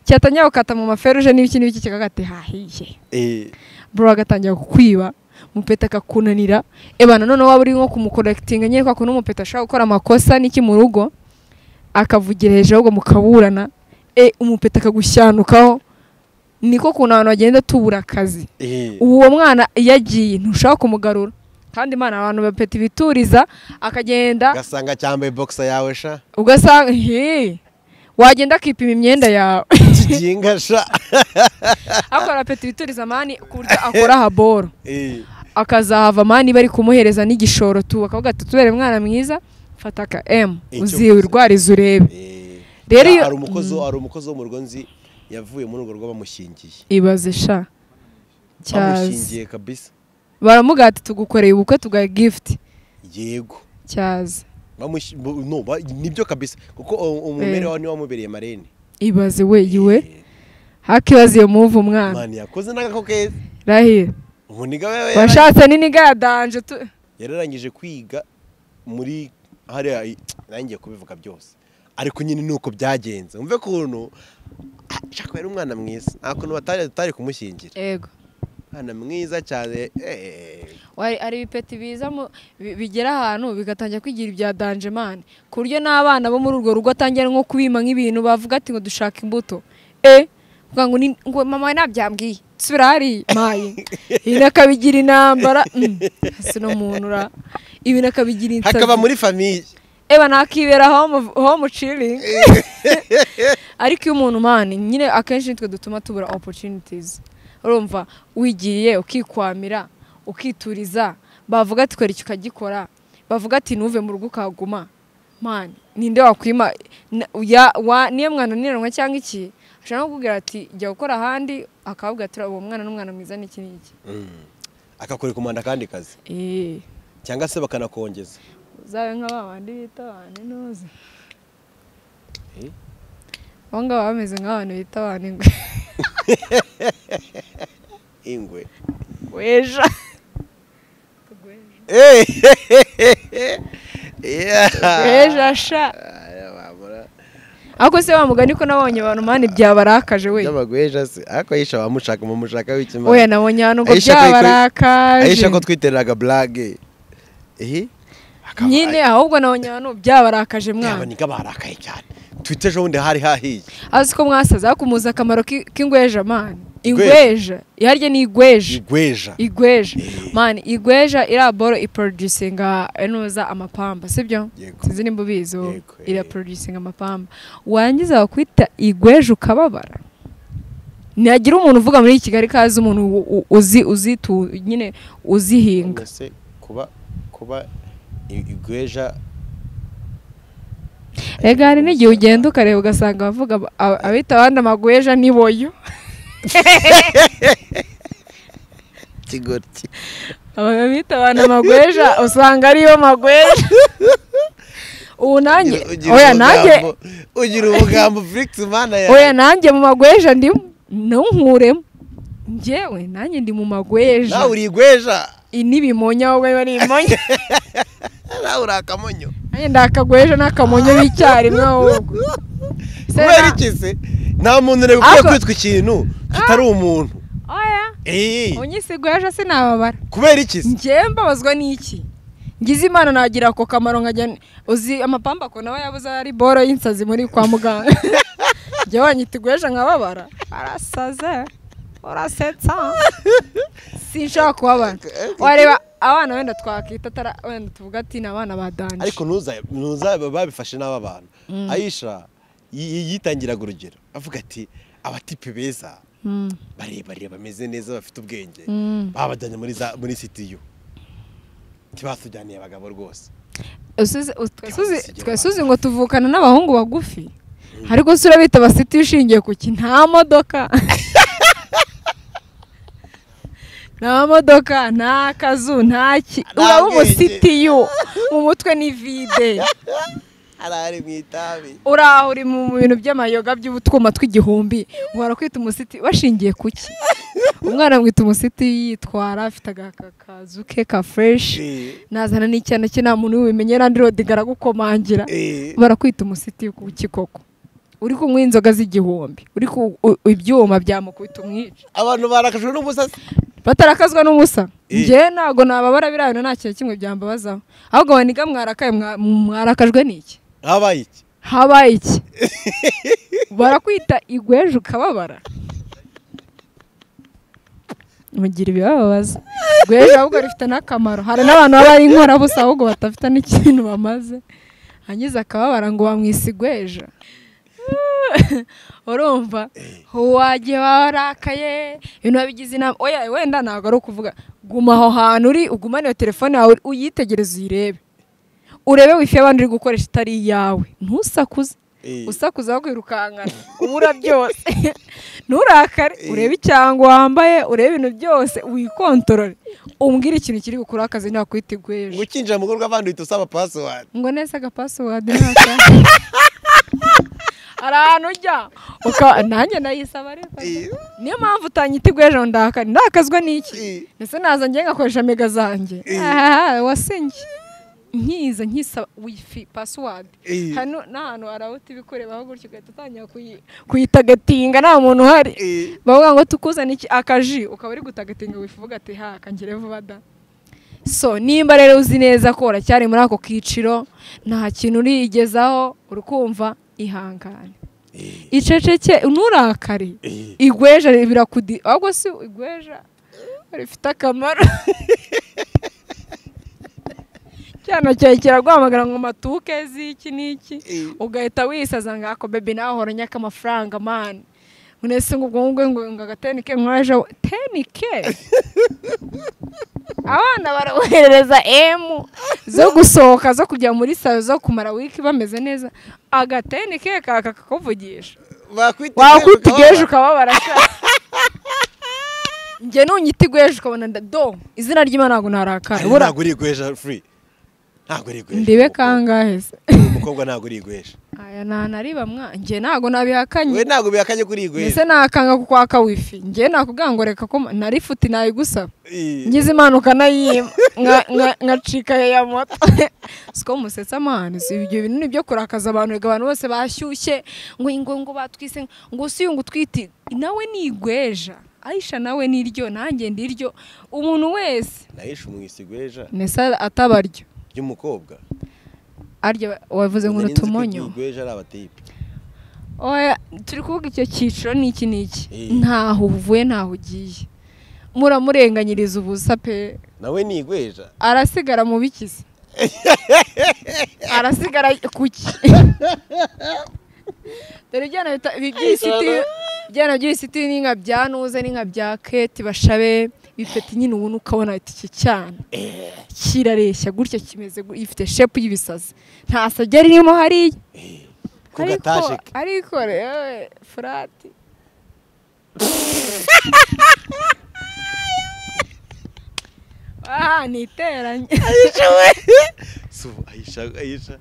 cyatangira gukata mu maferuje n'ibiki n'ibiki kikagate hahiye Eh, bro agatangira kukwiba umupeta akakunanira eba nanone waba uri nko kumukorekitinga nyine kwa kuntu umupeta ashobora gukora amakosa n'iki mu rugo akavugira hejuru ahubwo mukaburana e umupeta akagusyanukaho niko kuntu abantu bagenda tubura akazi eh. uwo mwana iyo agiye ntushobora kumugarura kandi imana abantu bapeta ibituriza akagenda ugasanga cyambaye bogisa yawe sha ugasanga he wagenda akipima imyenda yawe kiginga sha akora peta ibituriza mani ku buryo akora haboro Eh, akazahava mani bari kumuhereza n'igishoro tu bakavuga ati tubere mwana mwiza fata aka emu Icyo uziwirwarize urebe eh. Rero iyo- hari umukozi hari umukozi wo mu rugo nzi yavuye muri urwo rugo bamushingiye ibaze sha cyazi bamushingiye kabisa baramuga ati tugukoreye ubukwe tugaha gifuti yego cyazi Bamushi- bu- no, ba- nibyo kabisa kuko u- umumere wawe niwe wamubereye marene ibaze we iwe Eh, hakibaze iyo muvu umwana mani yakoze n'agako keza rahira umuniga we washatse n'iniga ya danje tu yararangije kwiga muri hariya i- nangiye kubivuga byose ariko nyine ni uko byagenze umve kuntu ah, shaka yari umwana mwiza nta kuntu batari tutari kumushyingira yego umwana mwiza cyane eh, Wari- hari ibipeti biza mu- bi- bigera ahantu bigatangira kwigira ibya danje mani ku buryo n'abana bo muri urwo rugo atangira nko kubima nk'ibintu bavuga ati ngo dushaka imbuto e kuvuga ngo ni- ngo mama we nabyambwiye nsubira hariya mayi ibintu akabigira intambara mm, hasi no muntu ura ibintu akabigira insazi hakaba muri famiye eba nakibera home home chilling ariko iyo umuntu mani nyine akenshi nitwe dutuma tubura opportunities urumva wigiriye ukikwamira ukituriza bavuga ati kwereka ukagikora bavuga ati ntuve mu rugo ukahaguma mani ninde wakwima na- ya- wa- niyo mwananiranwa cyangwa iki ashobora no kukubwira ati jya gukora ahandi akavuga ati uwo mwana n'umwana mwiza n'iki n'iki akakorera kumanda akandi kazi eee cyangwa se bakanakongeza uzabe nka ba bandi bita abantu intuzi Eh? abo ngabo bameze nk'abantu bita abantu ingwe ingwe weja Eh, yeah. weja sha Aya, wabura. ariko se wa mugani ko nabonye abantu mani byabarakaje we Nyamagweja se ariko ayisha bamushaka mumushaka w'ikimana oya nabonye ahantu ngo Aisha ko- ayisha ko byabarakaje twitereraga blage eh akaba- nyine ahubwo nabonye ahantu byabarakaje yaba mwana ni barakaye cyane twitter ejo bundi hari hahiye azi ko mwasaza hakumuza akamaro ki- k'ingweja mani Igweja. ingweja iharya ni igweja igweja igweja mani igweja iraboro iproducinga enuza amapamba sibyo Yego. sinzi nimba ubizi wowe. Yego, eh. iraproducinga amapamba wangiza wakwita igweja ukababara ntihagira umuntu uvuga muri kigali ko azi umuntu u- u- uzi uzitu nyine uzihinga None se kuba kuba i- igweja rega hari n'igihe ugenda ukareba ugasanga abavuga ab- ab- abita abandi amagweja niboyo kigoryi abita abantu amagweja usanga ariyo magweja ubu nanjye oya nanjye ugira ubugambo Felix mana yawe oya nanjye mu magweja ndimo ntunkuremo njyewe nanjye ndi mu magweja nawe uri igweja Iyi n'ibimonya ahubwo biba ari imonya nawe uri akamonyo nanjye ndakagweja n'akamonyo b'icyarimwe ahubwo Se kubera na- iki se nta muntu ureba ukwiye Ako- kwitwa ikintu kitari umuntu oya Eh, unyisigweje sinababara kubera iki se njyewe mbabazwa n'iki ngize imana nagira ako kamaro nkajya n- uzi amapamba ko nawe yabuze ari boro y'insazi muri kwa muganga njyewe wanyita igweja nkababara arasaze urasetsa sinshobora kubabara wareba abana wenda twakita atara wenda tuvuga ati ni abana ba danje ariko ntuza babifashe n'aba bantu ayisha yi- yitangiraga urugero avuga ati abatipe beza barebare bameze neza bafite ubwenge babajyanye muri za- muri sitiyu ntibasujyaniye abagabo rwose Usuzi- u- Cyangwa twasuzi- se igira twasuzi ngo tuvukana n'abahungu bagufi ariko se urabita basiti ushingiye ku ki nta modoka nta modoka nta kazu nta ki Nta uraba bwenge. umusitiyu mu mutwe ni vide harahari mu itabi uraho uri mu mu bintu by'amayoga by'utwuma tw'igihumbi uhora kwita umusiti washingiye ku ki umwana amwita umusiti yitwara afite aka- akazu ke ka fureshi nazana n'icyana cye nta muntu ubimenye n'andi rodi garagukomangira Eh, barakwita umusiti ku kikoko uri kunywa inzoga z'igihumbi uri ku u- ibyuma byamukubita umwica abantu barakajwe n'umusatsi batarakazwa n'umusa Eh. njyewe ntabwo nababara biriya bintu nta kintu kimwe byambabazaho ahubwo waniga mwarakaye mwa- mwarakajwe n'iki habaye iki habaye iki barakwita igweje ukababara mugira ibibababaza igweje ahubwo rifite n'akamaro hari n'abantu baba ari inkorabusa ahubwo badafite n'ikintu bamaze hangize akababara ngo bamwise igweja urumva wagiye warakaye ibintu wabigize inama oya wenda ntabwo ari ukuvuga guma aho hantu uri ugumane iyo telefone yawe uyitegereze uyirebe urebe wifi y'abandi uri gukoresha itari iyawe ntusakuze Eh, usakuza kwirukankana ubura byose nturakare urebe icyango wambaye urebe ibintu byose wikontorore umbwire ikintu kiri gukuraho akazi nta kwita igweje ukinjira mu rugo rw'abandi uhita usaba pasiwadi ngo neza aga pasiwadi ntaka hari ahantu ujya uka- nanjye nayisaba ariko niyo mpamvu utanyita igweje ngo ndahakane ndakazwa n'iki Eh. ese naza njye ngakoresha mega zanjye aha wasinye nkiza nkisaba wifi pasiwadi Eh. hano n'ahantu harawuta ibikurebaho gutyo ugahita utangira kuyi- kuyitagatinga nta muntu uhari Eh. bavuga ngo tukuzane iki akaji ukaba uri gutagatinga wifi uvuga ati ha kangire vuba da so nimba rero uzi neza ko uracyari muri ako kiciro nta kintu urigezaho urukumva ihangane Eh, iceceke nturakare eh. igweja birakudi ahubwo si igweja rifite akamaro cyane cyawe kiraguhamagara ngo matuke z'iki n'iki Eh. ugahita wisaza ngo ako bebi nawe uhora unyaka amafaranga mani mwese ngo ubwo ngubwo ngo ngo agatenike nkwaje tenike abana baraboherereza emu zo gusohoka zo kujya muri salo zo kumara wiki bameze neza agatenike kaka kakuvugisha Wakwita wakwita igwejo igweje ukababara ukababara. sha njye nunyita igweje ukabona nda- do izina ry'imana ntabwo narakara Ariko bura ntabwo uri igweja free ntabwo uri igweja ndibe kangahe se Uri umukobwa ntabwo uri igweja aya nta nariba mwa njye ntabwo we nabihakanye ntabwo bihakanye kuri igweja ese nakanga kukwaka wifi njye nakubwira ngo reka ko ma- nari futi nayigusaba Eh, ngize impanuka nayima nka- nka- nkacika ya moto siko musetsa amahane si ibyo bintu ni ibyo kurakaza abantu reka abantu bose bashyushye ngo ngo ngo batwise ngo si uyu ngo utwite nawe ni igweja ayisha nawe ni iryo nanjye ndi iryo umuntu wese nahishe umwisi igweja nesa atabaryo ry'umukobwa arya wavuze ngo Nari nzi ko urutumonyo igweja ari abatipe oya turi kuvuga icyo cyiciro ni iki n'iki Eh. ntaho uvuye ntaho ugiye muramurenganyiriza ubusa pe nawe ni igweja arasigara mu bikizi arasigara kuki dore ibyana bita- ibi by'ibisiti ibyana by'ibisiti n'inka bya nuze n'inka bya keti bashabe bifite nyine ubona ukabona ati iki cyana kirareshya gutya kimeze gu- gifite shepu y'ibisazi nta sage ririmo hariya ku gatashe ke ariko rero furati aha ni iteranye Si ubu, ayisha ayisha ubu ayisha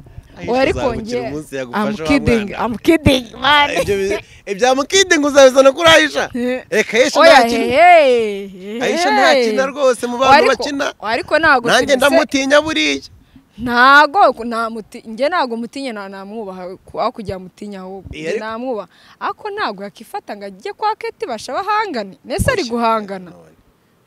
ariko azagukira nge umunsi I'm yagufasha wa kidding mwana I'm kidding man ibyo bi- ibya mukidingi uzabizana kuri ayisha Eh. reka ayisha oya ntakina hehe ayisha ntakina rwose mu bantu bakina ariko ntabwo nanjye serivisi- ndamutinya buriya ntago namuti njye ntago mutinya na namwubaha aho kujya mutinya ahubwo Eh, njye ariko- namwubaha ariko ntabwo yakifata ngo ajye kwa keti basha bahangane nese ari guhangana None.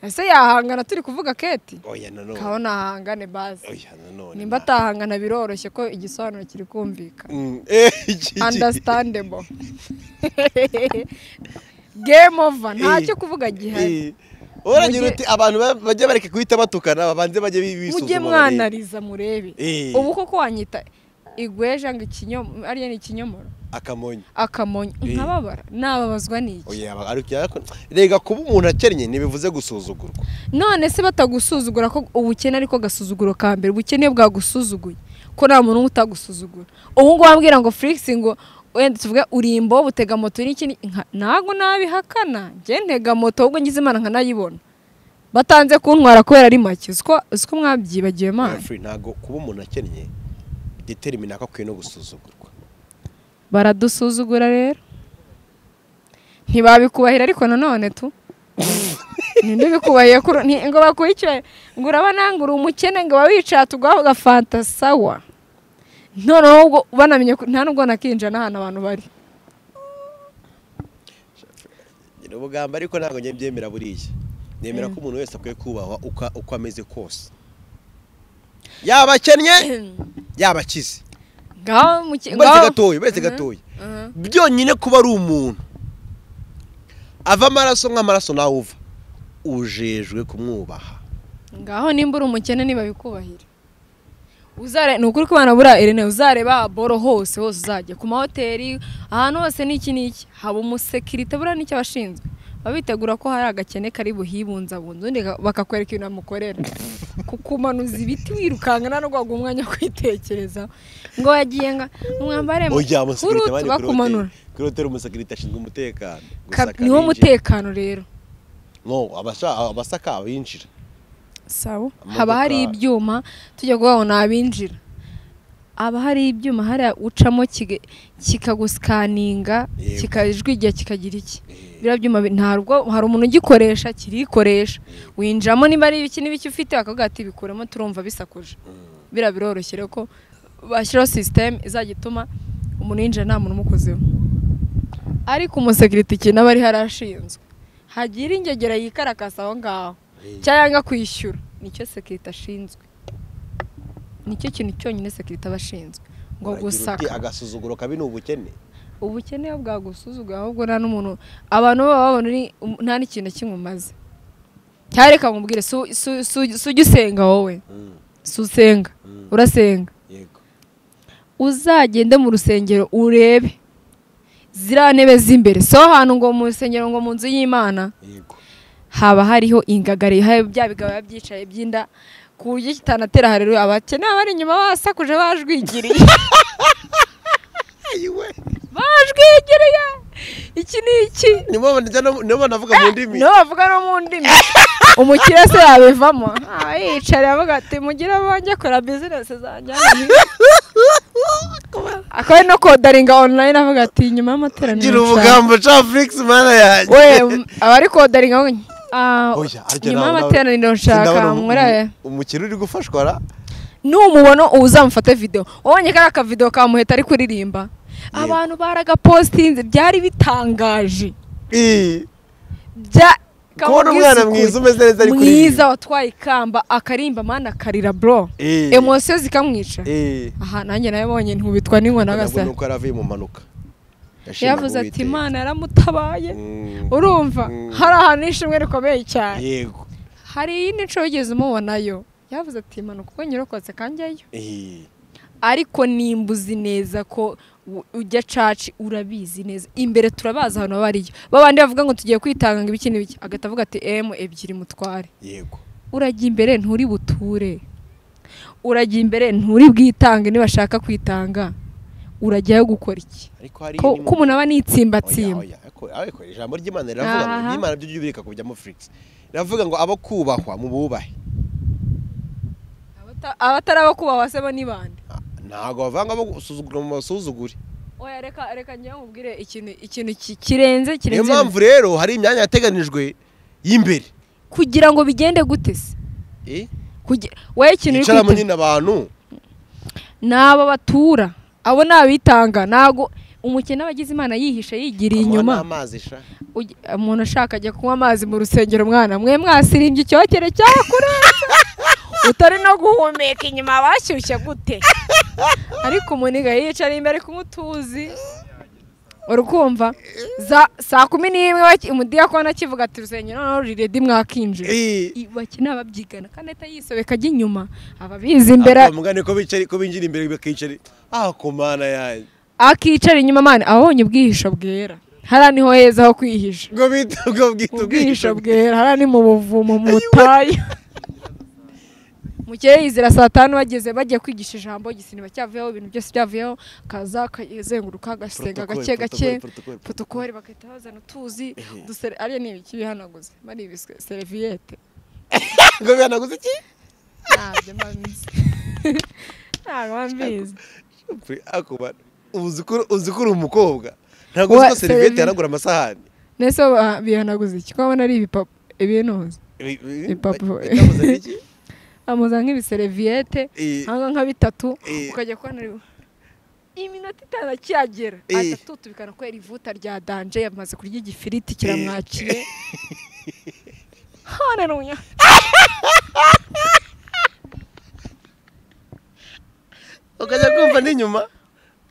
ese yahangana turi kuvuga keti oya nanone kabona ahangane bazi oya nanone nimba atahangana biroroshye ko igisobanuro kiri kumvikana Mm, eh, iki- iki- understandable game over ntacyo Eh, kuvuga gihari Eh, Uragira Mujye- uti abantu ba- bajye bareke guhita batukana babanze bajye bi- bisuzuma mujye barebe." mwanariza murebe Eh. ubu koko wanyita igweja ngo ikinyomoro ariyo ni ikinyomoro akamonyo akamonyo Eh. nkababara nababazwa n'iki oya aba- ariko ariko- rega kuba umuntu akennye ntibivuze gusuzugurwa none se batagusuzugura ko ubukene ariko agasuzuguro ka mbere ubukene iyo bwagusuzuguye ko nta muntu umwe utagusuzugura ubu ngubu wabwira ngo Felix ngo wenda tuvuge uri imbo utega moto n'ikindi nka- ntabwo nabihakana njye ntega moto ahubwo ngize imana nkanayibona batanze kuntwara kubera ari make uziko uziko mwabyibagiwe mana Humphrey, ntabwo kuba umuntu akennye determine ko akwiye no gusuzugurwa baradusuzugura rero ntibabikubahira ariko nanone tu ninde ubikubahiye kuri nti- ngo bakwicaye ngo urabanangura umukene ngo uba wicaye tugaho gafantasawa noneho ubwo banamenye ko nta nubwo nakinjira n'ahantu abantu bari ni ubugamba ariko ntabwo njye mbyemera buriya nemera ko umuntu wese akwiye kubahwa uko- uko ameze kose yaba akennye yaba akize ngaho umuke- wese ngaho- gatoya wese Mhm, gatoya mhm. byonyine kuba ari umuntu ava amaraso nk'amaraso nawe uva ujejwe kumwubaha ngaho nimba uri umukene niba bikubahira uzare ni ukuri ko abana buriya irene uzareba boro hose hose uzajya ku mahoteli ahantu hose n'iki n'iki haba umusekirite buriya n'icyo abashinzwe babitegura ko hari agakene kari buhibunzabunze ubundi ka- bakakwereka ibintu bamukorera kukumanuza ibiti wirukanka nta n'ubwo waguha umwanya wo kwitekerezaho ngo yagiye nka mwambare oya umusekirite bari kuri hoteli bakumanura kuri hoteli umusekirite ashinzwe umutekano Ka- gusaka niwo abinjira. mutekano rero no abasha- abasaka abinjira sabo Imodoka- haba hari ibyuma tujya kubabona abinjira haba hari ibyuma hari ucamo kiga- kikagusikaninga Yego. kikajwigira kikagira iki Eh. biriya byuma bi- ntabwo hari umuntu ugikoresha kirikoresha winjiramo niba ari ibiki n'ibiki ufite bakavuga ati bikuremo turumva bisakuje biriya biroroshye rero ko bashyiraho sisiteme izajya ituma umuntu yinjira nta muntu umukozeho ariko umusekirite ikintu aba ari harashinzwe hagira ingegera yikarakasa aho ngaho cyangwa yanga kwishyura nicyo sekirite ashinzwe nicyo kintu cyonyine sekirite aba ashinzwe ngo Uragira uti, gusaka agasuzuguro kabi ni ubukene ubukene iyo bwagusuzuga ahubwo nta n'umuntu abantu baba babona uri um- nta n'ikintu na kimwe umaze cyangwa reka nkubwire su- su- su- sujya usenga wowe Mm, si usenga mm, urasenga yego uzagende mu rusengero urebe ziriya ntebe z'imbere si aho hantu ngo mu rusengero ngo mu nzu y'imana yego haba hariho ingagari haba bya bigabo biba byicaye by'inda ku buryo kitanatera harero abakene baba bari inyuma basakuje bajwigiriye bajwigiriye iki ni iki nibo njya no- nibo navuga mu ndimi nibo bavuga no mu ndimi umukire se yabivamo aba yicaye avuga ati mugire abanjye akora bizinesi zanjye akaba ari no kodaringa online avuga ati nyuma y'amateraniro gira nshaka." ubugambo ca felix mana yanjye we m- abari kodaringa we ah, Oya, harya nyuma nabona- y'amateraniro nshaka Sindabona umu- murebe umukire uri gufashwa ra numubona ubu uzamufate video wabonye kariya akavidewo ka muheta ari kuririmba abantu baragapositinze byari bitangaje Ii. bya Kubona umwana mwiza umeze neza ari kuririmba. mwiza watwaye ikamba akarimba mana akarira bro Eh. emosiyo zikamwica Eh. aha nanjye nabonye ntubitwa n'inkona Ntabwo gasa nuko yaravuye mu mpanuka Yashimye yavuze ati Uwiteka. imana yaramutabaye Mm. urumva Mm. hari ahantu n'ishimwe rikomeye cyane yego hari iyindi nshuro wigeze umubonayo yavuze ati imanuka ubwo nyirokotse kanjyayo Eh. ariko nimbuzi neza ko u- ujya caci urabizi neza imbere turabazi ahantu baba ariyo babandi bavuga ngo tugiye kwitanga ngo ibiki n'ibiki agahita avuga ati emu ebyiri mutware yego urajya imbere nturi buture urajya imbere nturi bwitange nibashaka kwitanga urajyayo gukora iki ariko hari ko indi ko umuntu aba Oya, nitsimbatsimba oya, ariko- ariko ijambo ry'imana riravuga ngo Aha. n'imana byo byubirika kujyamo felix riravuga ngo abo kubahwa mu bubahe Abata- abatari abo kubahwa se bo ni bande Ah, ntabwo bavanga abo gusuzugura mu basuzugure oya reka reka njyewe mubwire ikintu ikintu ki- kirenze niyo kirenze mpamvu rero hari imyanya yateganijwe y'imbere kugira ngo bigende gute se Eh? Kugi- wowe ikintu uri yicaramo kwitega- nyine abantu ni aba batura abo ni abitanga ntago umukene aba agize imana yihishe yigiriye Amuha inyuma n'amazi sha Ugi- umuntu ashaka ajya kunywa amazi mu rusengero mwana mwe mwasirimbye icyokere cyakurenze utari no guhumeka inyuma bashyushye gute ariko umuniga yicara imbere ku mutuzi urukumva za saa kumi n'imwe baki- umudiyakoni akivuga ati rusengero noneho ruri redi mwakinjira Eh. I- bakina babyigana kandi ahita yisobeka ajya inyuma ababizi imbere mugane ko bicara ko binjira imbere bakicara ah ku mana yanjye akicara inyuma mani abonye ubwihisho bwera hariya niho heza ho kwihisha ubwo bita ubwo bwita ubwihisho bwera hariya ni mu buvumo mu butayu mukeye yizera saa tanu bageze bagiye kwigisha ijambo gisini cyavuyeho ibintu byose byavuyeho kaza akazenguruka agasenga Protocol, gake gake protocol, protocol, protokoli bagahita bazana utuzi udusere ariya ni ibiki bihanaguze mari ibiswe seriviyete ubwo bihanaguze iki ntabyo mba mbizi ntabwo mba mbizi akuba uzi ko uzi ko uri umukobwa ntabwo Wa- uzi ko seriviyete seriviyete. yanagura amasahani nese ba- bihanaguze iki ko babona ari ibipapuro ibinuza Ibi- ibi- Ipapuro. bitabuza n'iki? amuza nk'ibiseriviyete Eh. hanga nka bitatu Eh. ukajya kubona ari iminota itanu akiyagera Eh. ahita atutubikana kubera ivuta rya danje yamaze kurya igifiriti kiramwakiye haleluya ukajya kumva n'inyuma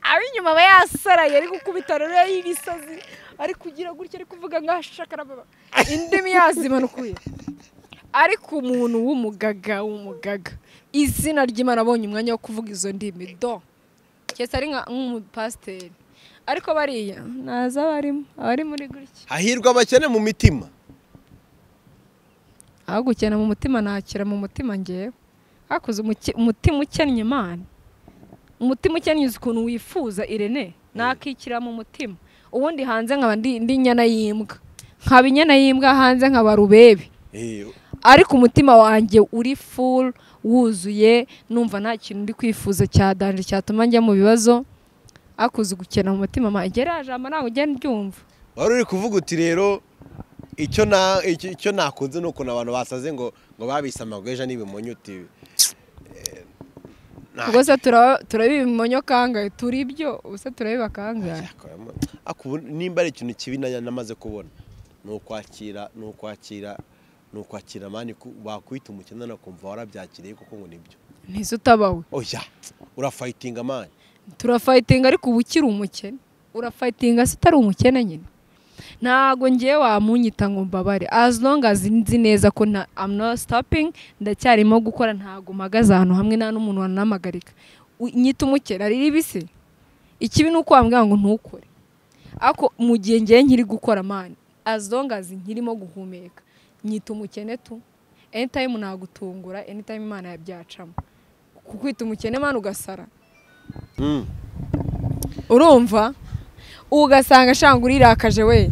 ab'inyuma aba yasaraye ari gukubita rero y'ibisazi ari kugira gutya ari kuvuga nkaho ashakara indimi yazimanukuye ariko umuntu w'umugaga w'umugaga izina ry'imana abonye umwanya wo kuvuga izo ndimi do cyese ari nka- nk'umupasiteri ariko bariya ntazi abarimo abari muri gutya hahirwa abakene mu mitima aho gukena mu mutima nakira mu mutima ngewe hakuze umuki- umutima ukennye imana umutima ukennye uzi ukuntu wifuza irene nakikira mu mutima ubundi hanze nkaba ndi ndi inyana y'imbwa nkaba inyana y'imbwa hanze nkaba rubebe Eh, ariko umutima wanjye uri full wuzuye numva nta kintu ndi kwifuza cyadanje cyatuma njya mu bibazo akuze gukena mu mutima manjye ririya jambo ntabwo ugenda uryumva wari uri kuvuga uti rero icyo na icyo icyo nakunze ni ukuntu abantu basaze ngo ngo babise amagweja n'ibimonyo uti eh, nta- ubwo se turaba- turabibimonyo kangahe turi ibyo ubu se turabiba kangahe Ako ubu nimba ari ikintu kibi na- namaze kubona ni ukwakira ni ukwakira ni ukwakira mani ku- wakwita umukene nakumva warabyakiriye kuko ngo nibyo ntise utabawe oya urafayitinga mani turafayitinga ariko uba ukiri umukene urafayitinga se utari umukene nyine ntabwo ngewe wamunyita ngo mbabare as long as nzi neza ko na I'm not stopping ndacyarimo gukora ntabwo mpagaze ahantu hamwe nta n'umuntu wanamagarika U- nyita umukene ari ribisi ikibi ni uko wambwira ngo ntukore ariko mu gihe ngewe nkiri gukora mani as long as nkirimo guhumeka nyita umukene tu anytime nagutungura anytime imana yabyacamo kukwita umukene mani ugasara Mm. urumva ugasanga ashanga urirakaje we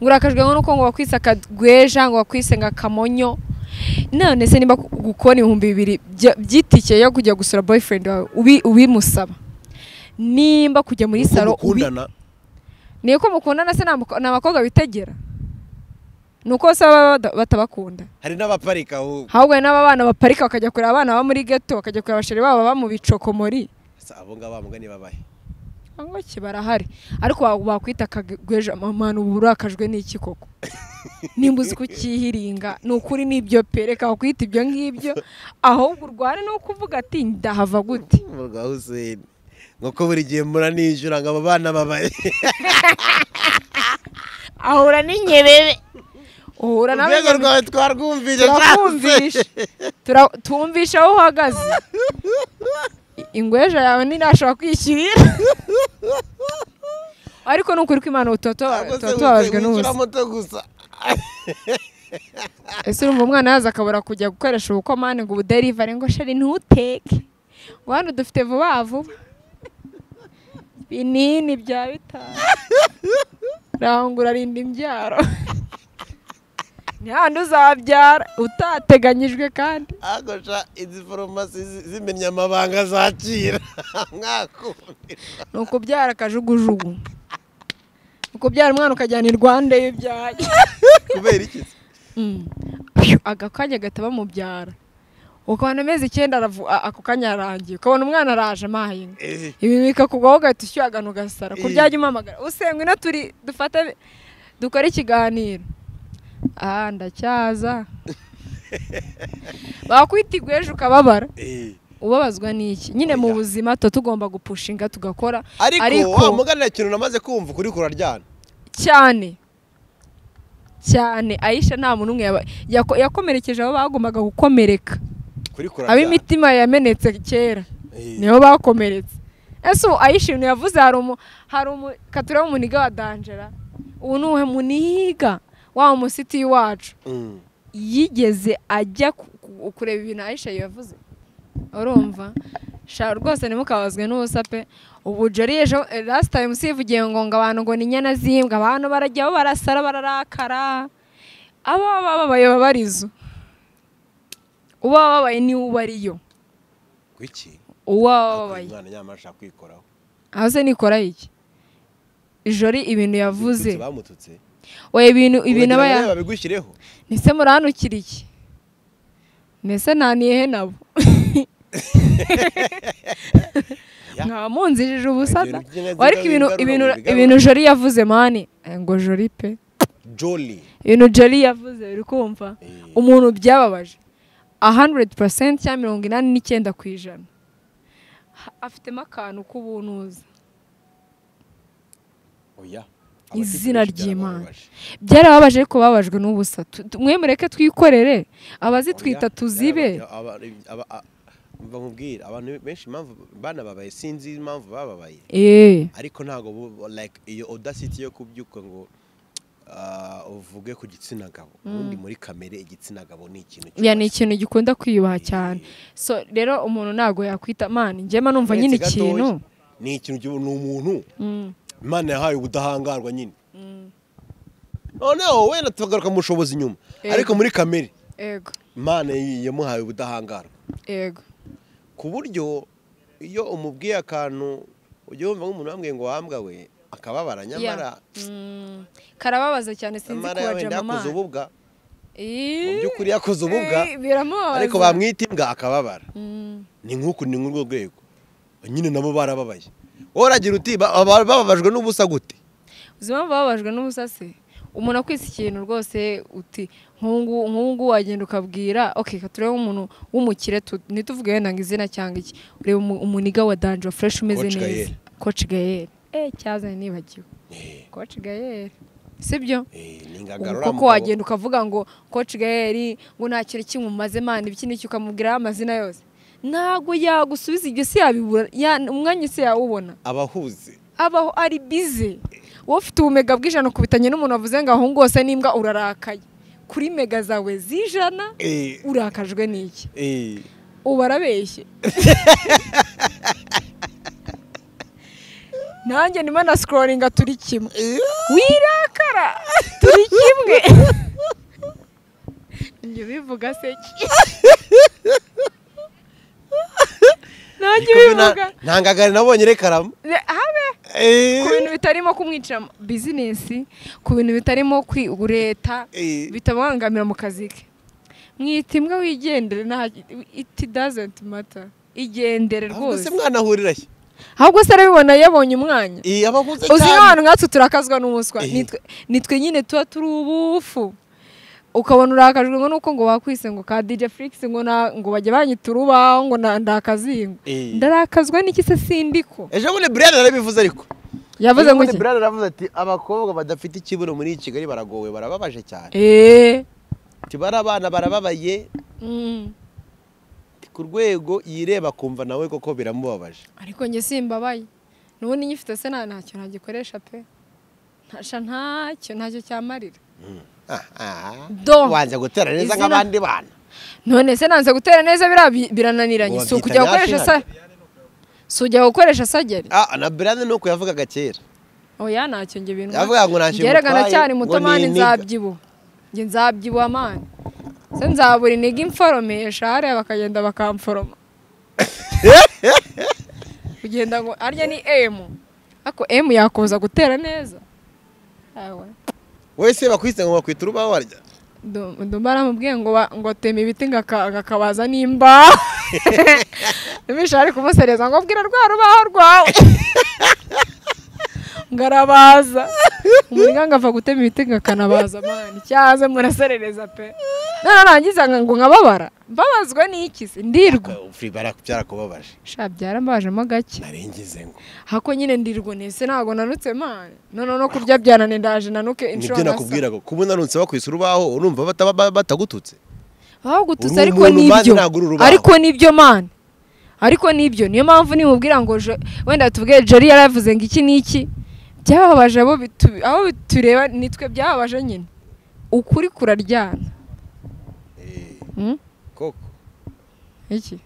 ngo urakajwe nuko ngo wakwise akagweja ngo wakwise ngo akamonyo none se niba gukora ibihumbi bibiri bya- by'itike yo kujya gusura boyfriend wawe ubi- ubimusaba nimba kujya muri Uko salo ubi- mukundana ni uko mukundana se ni amuko- ni abakobwa bitegera ni uko bose baba bada- batabakunda hari n'abaparika ahubwo ahubwo hari n'abana baparika bakajya kureba abana baba muri geto bakajya kureba abasheri babo baba mu bicokomori Asa, abo ngabo bamuga ni babahe cyangwa barahari ariko wa- wakwita akagweje amamana ubu urakajwe n'iki koko nimba uzi kukihiringa ni ukuri n'ibyo pereka wakwita ibyo ngibyo ahubwo urwane ni ukuvuga ati ndahava gute rwa huseni nk'uko buri gihe muranijura ngo aba bana babaye ahura n'inyebebe uhura nawe urwego rwawe twarwumvise turakumvisha Tura- tumvisha aho uhagaze I- ingweja yawe ntinashobora kwishyurira ariko ni ukuri ko imana ubu tuba tuba- tuba tubabajwe n'ubusa muto gusa ese urumva umwana yaza akabura kujya gukoresha ubukomane ngo ubuderivare ngo sheri ntuteke ngo hano dufite vuba vuba binini bya bitanu rangura rinda imbyaro ni handi uzabyara utateganyijwe kandi agosha izi farumasi zi- zimenya amabanga zakira mwakumvira ni ukubyara akajugujugu ni ukubyara umwana ukajyana i rwanda iyo ibyaye kubera iki se? Mm. Phew, aga kanya gahita bamubyara ukabona amezi icyenda aravu- a- ako kanya arangiye ukabona umwana araje amaye Eh, ibi bikakugwaho ugahita ushyuhagana ugasara ku Eh. byajya umamagara usengwe ino turi dufate dukore ikiganiro ah ndacyaza bakwita igweje ukababara eh. ubabazwa n'iki nyine mu Oya. buzima tuba tugomba gupushinga tugakora ariko wa mugani nta kintu namaze kumva ukuri kuraryana cyane cyane ayisha nta muntu umwe yaba- yako- yakomerekeje abo bagombaga gukomereka kuri kuraryana ab'imitima yamenetse kera Eh, nibo bakomeretse ese ubu ayishimiye yavuze hari umu hari umu katureba umuniga wa danjera ubu ni uwe muniga wa musiti wacu Mm. yigeze ajya ku- ku- kureba ibintu ayisha yavuze urumva sha rwose ntimukabazwe n'ubusa pe ubu jori ejo last time sivugiye ngo ngo abantu ngo ni inyana zimbwa abantu barajyaho barasara bararakara abo baba babaye baba ari izo uwo baba babaye niwe uba ariyo kuki uwo baba babaye umwana nyamara ashaka kwikoraho aho se nikora iki jori ibintu yavuze Bitutsi bamututse oya ibintu ibintu aba Uragira ngo ya- nawe babigushyireho Ese murahanukira iki mbese ntaniyehe nabo Ya. nkaba munzijije ubusada Ibintu by'inka ariko ziba ibintu bigarura ibintu mu bigarura. ibintu jori yavuze mani eh, ngo jori pe joli ibintu jori yavuze uri kumva Eh. umuntu byababaje 100% cyangwa mirongo inani n'icyenda ku ijana Ha- afitemo akantu k'ubunuza oya Izina Abatifurisha ry'Imana. byarababaje. byarababaje ariko babajwe n'ubusa Tu- tu- mwe mureke twikorere abazitwita Oya, tuzibe aba- aba- aba- a- mva nkubwire abantu benshi impamvu banababaye sinzi impamvu bababaye eh ariko ntabwo bu- like iyo audacity yo kubyuka ngo ah, uvuge ku gitsina gabo ubundi muri kamere igitsina gabo ni ikintu ya ni ikintu gikunda kwiyubaha cyane so rero umuntu ntabwo yakwita mani njyema numva nyine Uretse gatoya, ikintu ni ikintu gihu- ni umuntu Mm. imana yahaye ubudahangarwa nyine noneho wenda tukagaruka mu bushobozi nyuma Yego. ariko muri kamere ego imana y- yamuhaye ubudahangarwa ego ku buryo iyo umubwiye akantu ujya wumva nk'umuntu wambwiye ngo wambwa we akababara nyamara Ya. Mm. karababaza cyane sinzi nyamara kuba wenda jamama yakoze ububwa mu Ih, by'ukuri yakoze ububwa eh, biramubabaza ariko bamwita imbwa akababara Mm. ni nk'uku ni nk'urwo rwego nyine nabo barababaye wowe uragira uti ba- ba- bababajwe n'ubusa gute uzi impamvu bababajwe n'ubusase umuntu akwisa ikintu rwose uti nk'ungu nk'ungu wagenda ukabwira ok ka turebe umuntu w'umukire tu- ntituvuge wenda ngo izina cyangwa iki ureba umu- umuniga wa danjo fureshi umeze Coach neza Gael. koci gayeri eh cyazanye nibagiwe Eh, koci gayeri sibyo eh, ni ubu ingagarura koko mugabo. wagenda ukavuga ngo koci gayeri ngo nta kintu kimumaze mani iki n'iki ukamubwiraho amazina yose ntabwo yagusubiza ibyo si yabibura ya- umwanya isi yawubona abahuze abaho ari bize wowe ufite ubumega bw'ijana ukubitanye n'umuntu wavuze ngo ahungu hose n'imbwa urarakaye kuri mega zawe z'ijana Eh, urakajwe n'iki eh, ubu arabeshye nanjye ndimo na sikororinga turi kimwe wirakara turi kimwe njye ubivuga se ki nanjye niko bina- ubivuga nta ngagari nabonye rekarama Ne- habe ku bintu bitarimo kumwicira bizinesi ku bintu bitarimo kwi- leta Eh. bitamubangamira mu kazi ke mwita imbwa wigendere nta iti dazenti mata igendere se rwose mwanahurira he ahubwo se arabibona yabonye umwanya Eh, abahuze uzi cyane nk'abantu nkatwe turakazwa n'umuswa Eh. Nitwe- nitwe nyine tuba turi ubufu ukabona urakajwe ngo nuko ngo bakwise ngo ka DJ Flix ngo na ngo bajye banyita urubaho ngo na- ndakazingo Eh. ndarakazwa n'iki se sindiko ejo bundi brian arabivuze ariko yavuze ngo Ejo bundi iki brian aravuze ati abakobwa badafite ikibuno muri kigali baragowe barababaje cyane eee ati barabana barababaye Mm. ati, ku rwego yireba akumva nawe koko biramubabaje ariko njye simbabaye n'ubundi nyifite se nta ntacyo ntagikoresha pe ntasha ntacyo ntacyo cyamarira Ah, ah. Do. wanze gutera neza Izina- nk'abandi bana none se nanze gutera neza biriya bi- birananiranye Ngo si ukujya wabyita gukoresha sa si ujya gukoresha sageri Ah, na brian nuko yavugaga kera oya ntacyo njye bintu Yavuga ngo ntacyo Njye erega bimutwaye, ndacyari ngo muto ni mani iniga. nzabyibuha njye nzabyibuha mani se nzabura intege imforomesha hariya bakagenda bakamforoma kugenda ngo arya ni emu ariko emu yakubuza gutera neza awe wese bakwise ngo bakwita urubaho warya ndumva aramubwiye ngo ba- ngo ateme ibiti ngo aka- agakabaza nimba nibisha ari kumusereza ngo bwira rwa rubaho rwawe ngo arabaza umuryango ava gutema ibiti ngo akanabaza mani cyaze muraserereza pe nanarangiza ngo nkababara mbabazwe n'iki se ndirwa byarakubabaje sha byarambajemo gake narengize ngo hako nyine ndirwa nese ntabwo nanutse mani none no kurya byanane ndaje nanuke inshuro nibyo nasa nakubwira ngo kuba unanutse bakwise urubaho urumva bataba- ba- batagututse ahubwo tutse Uri ariko umuntu, nibyo Mana ntabwo uri urubaho. ariko nibyo mana ariko nibyo niyo mpamvu nimubwira ngo jo- wenda tubwire jori yaravuze ngo iki n'iki byababaje abo bitu- abo tureba nitwe byababaje nyine ukuri kuraryana Hmm? koko iki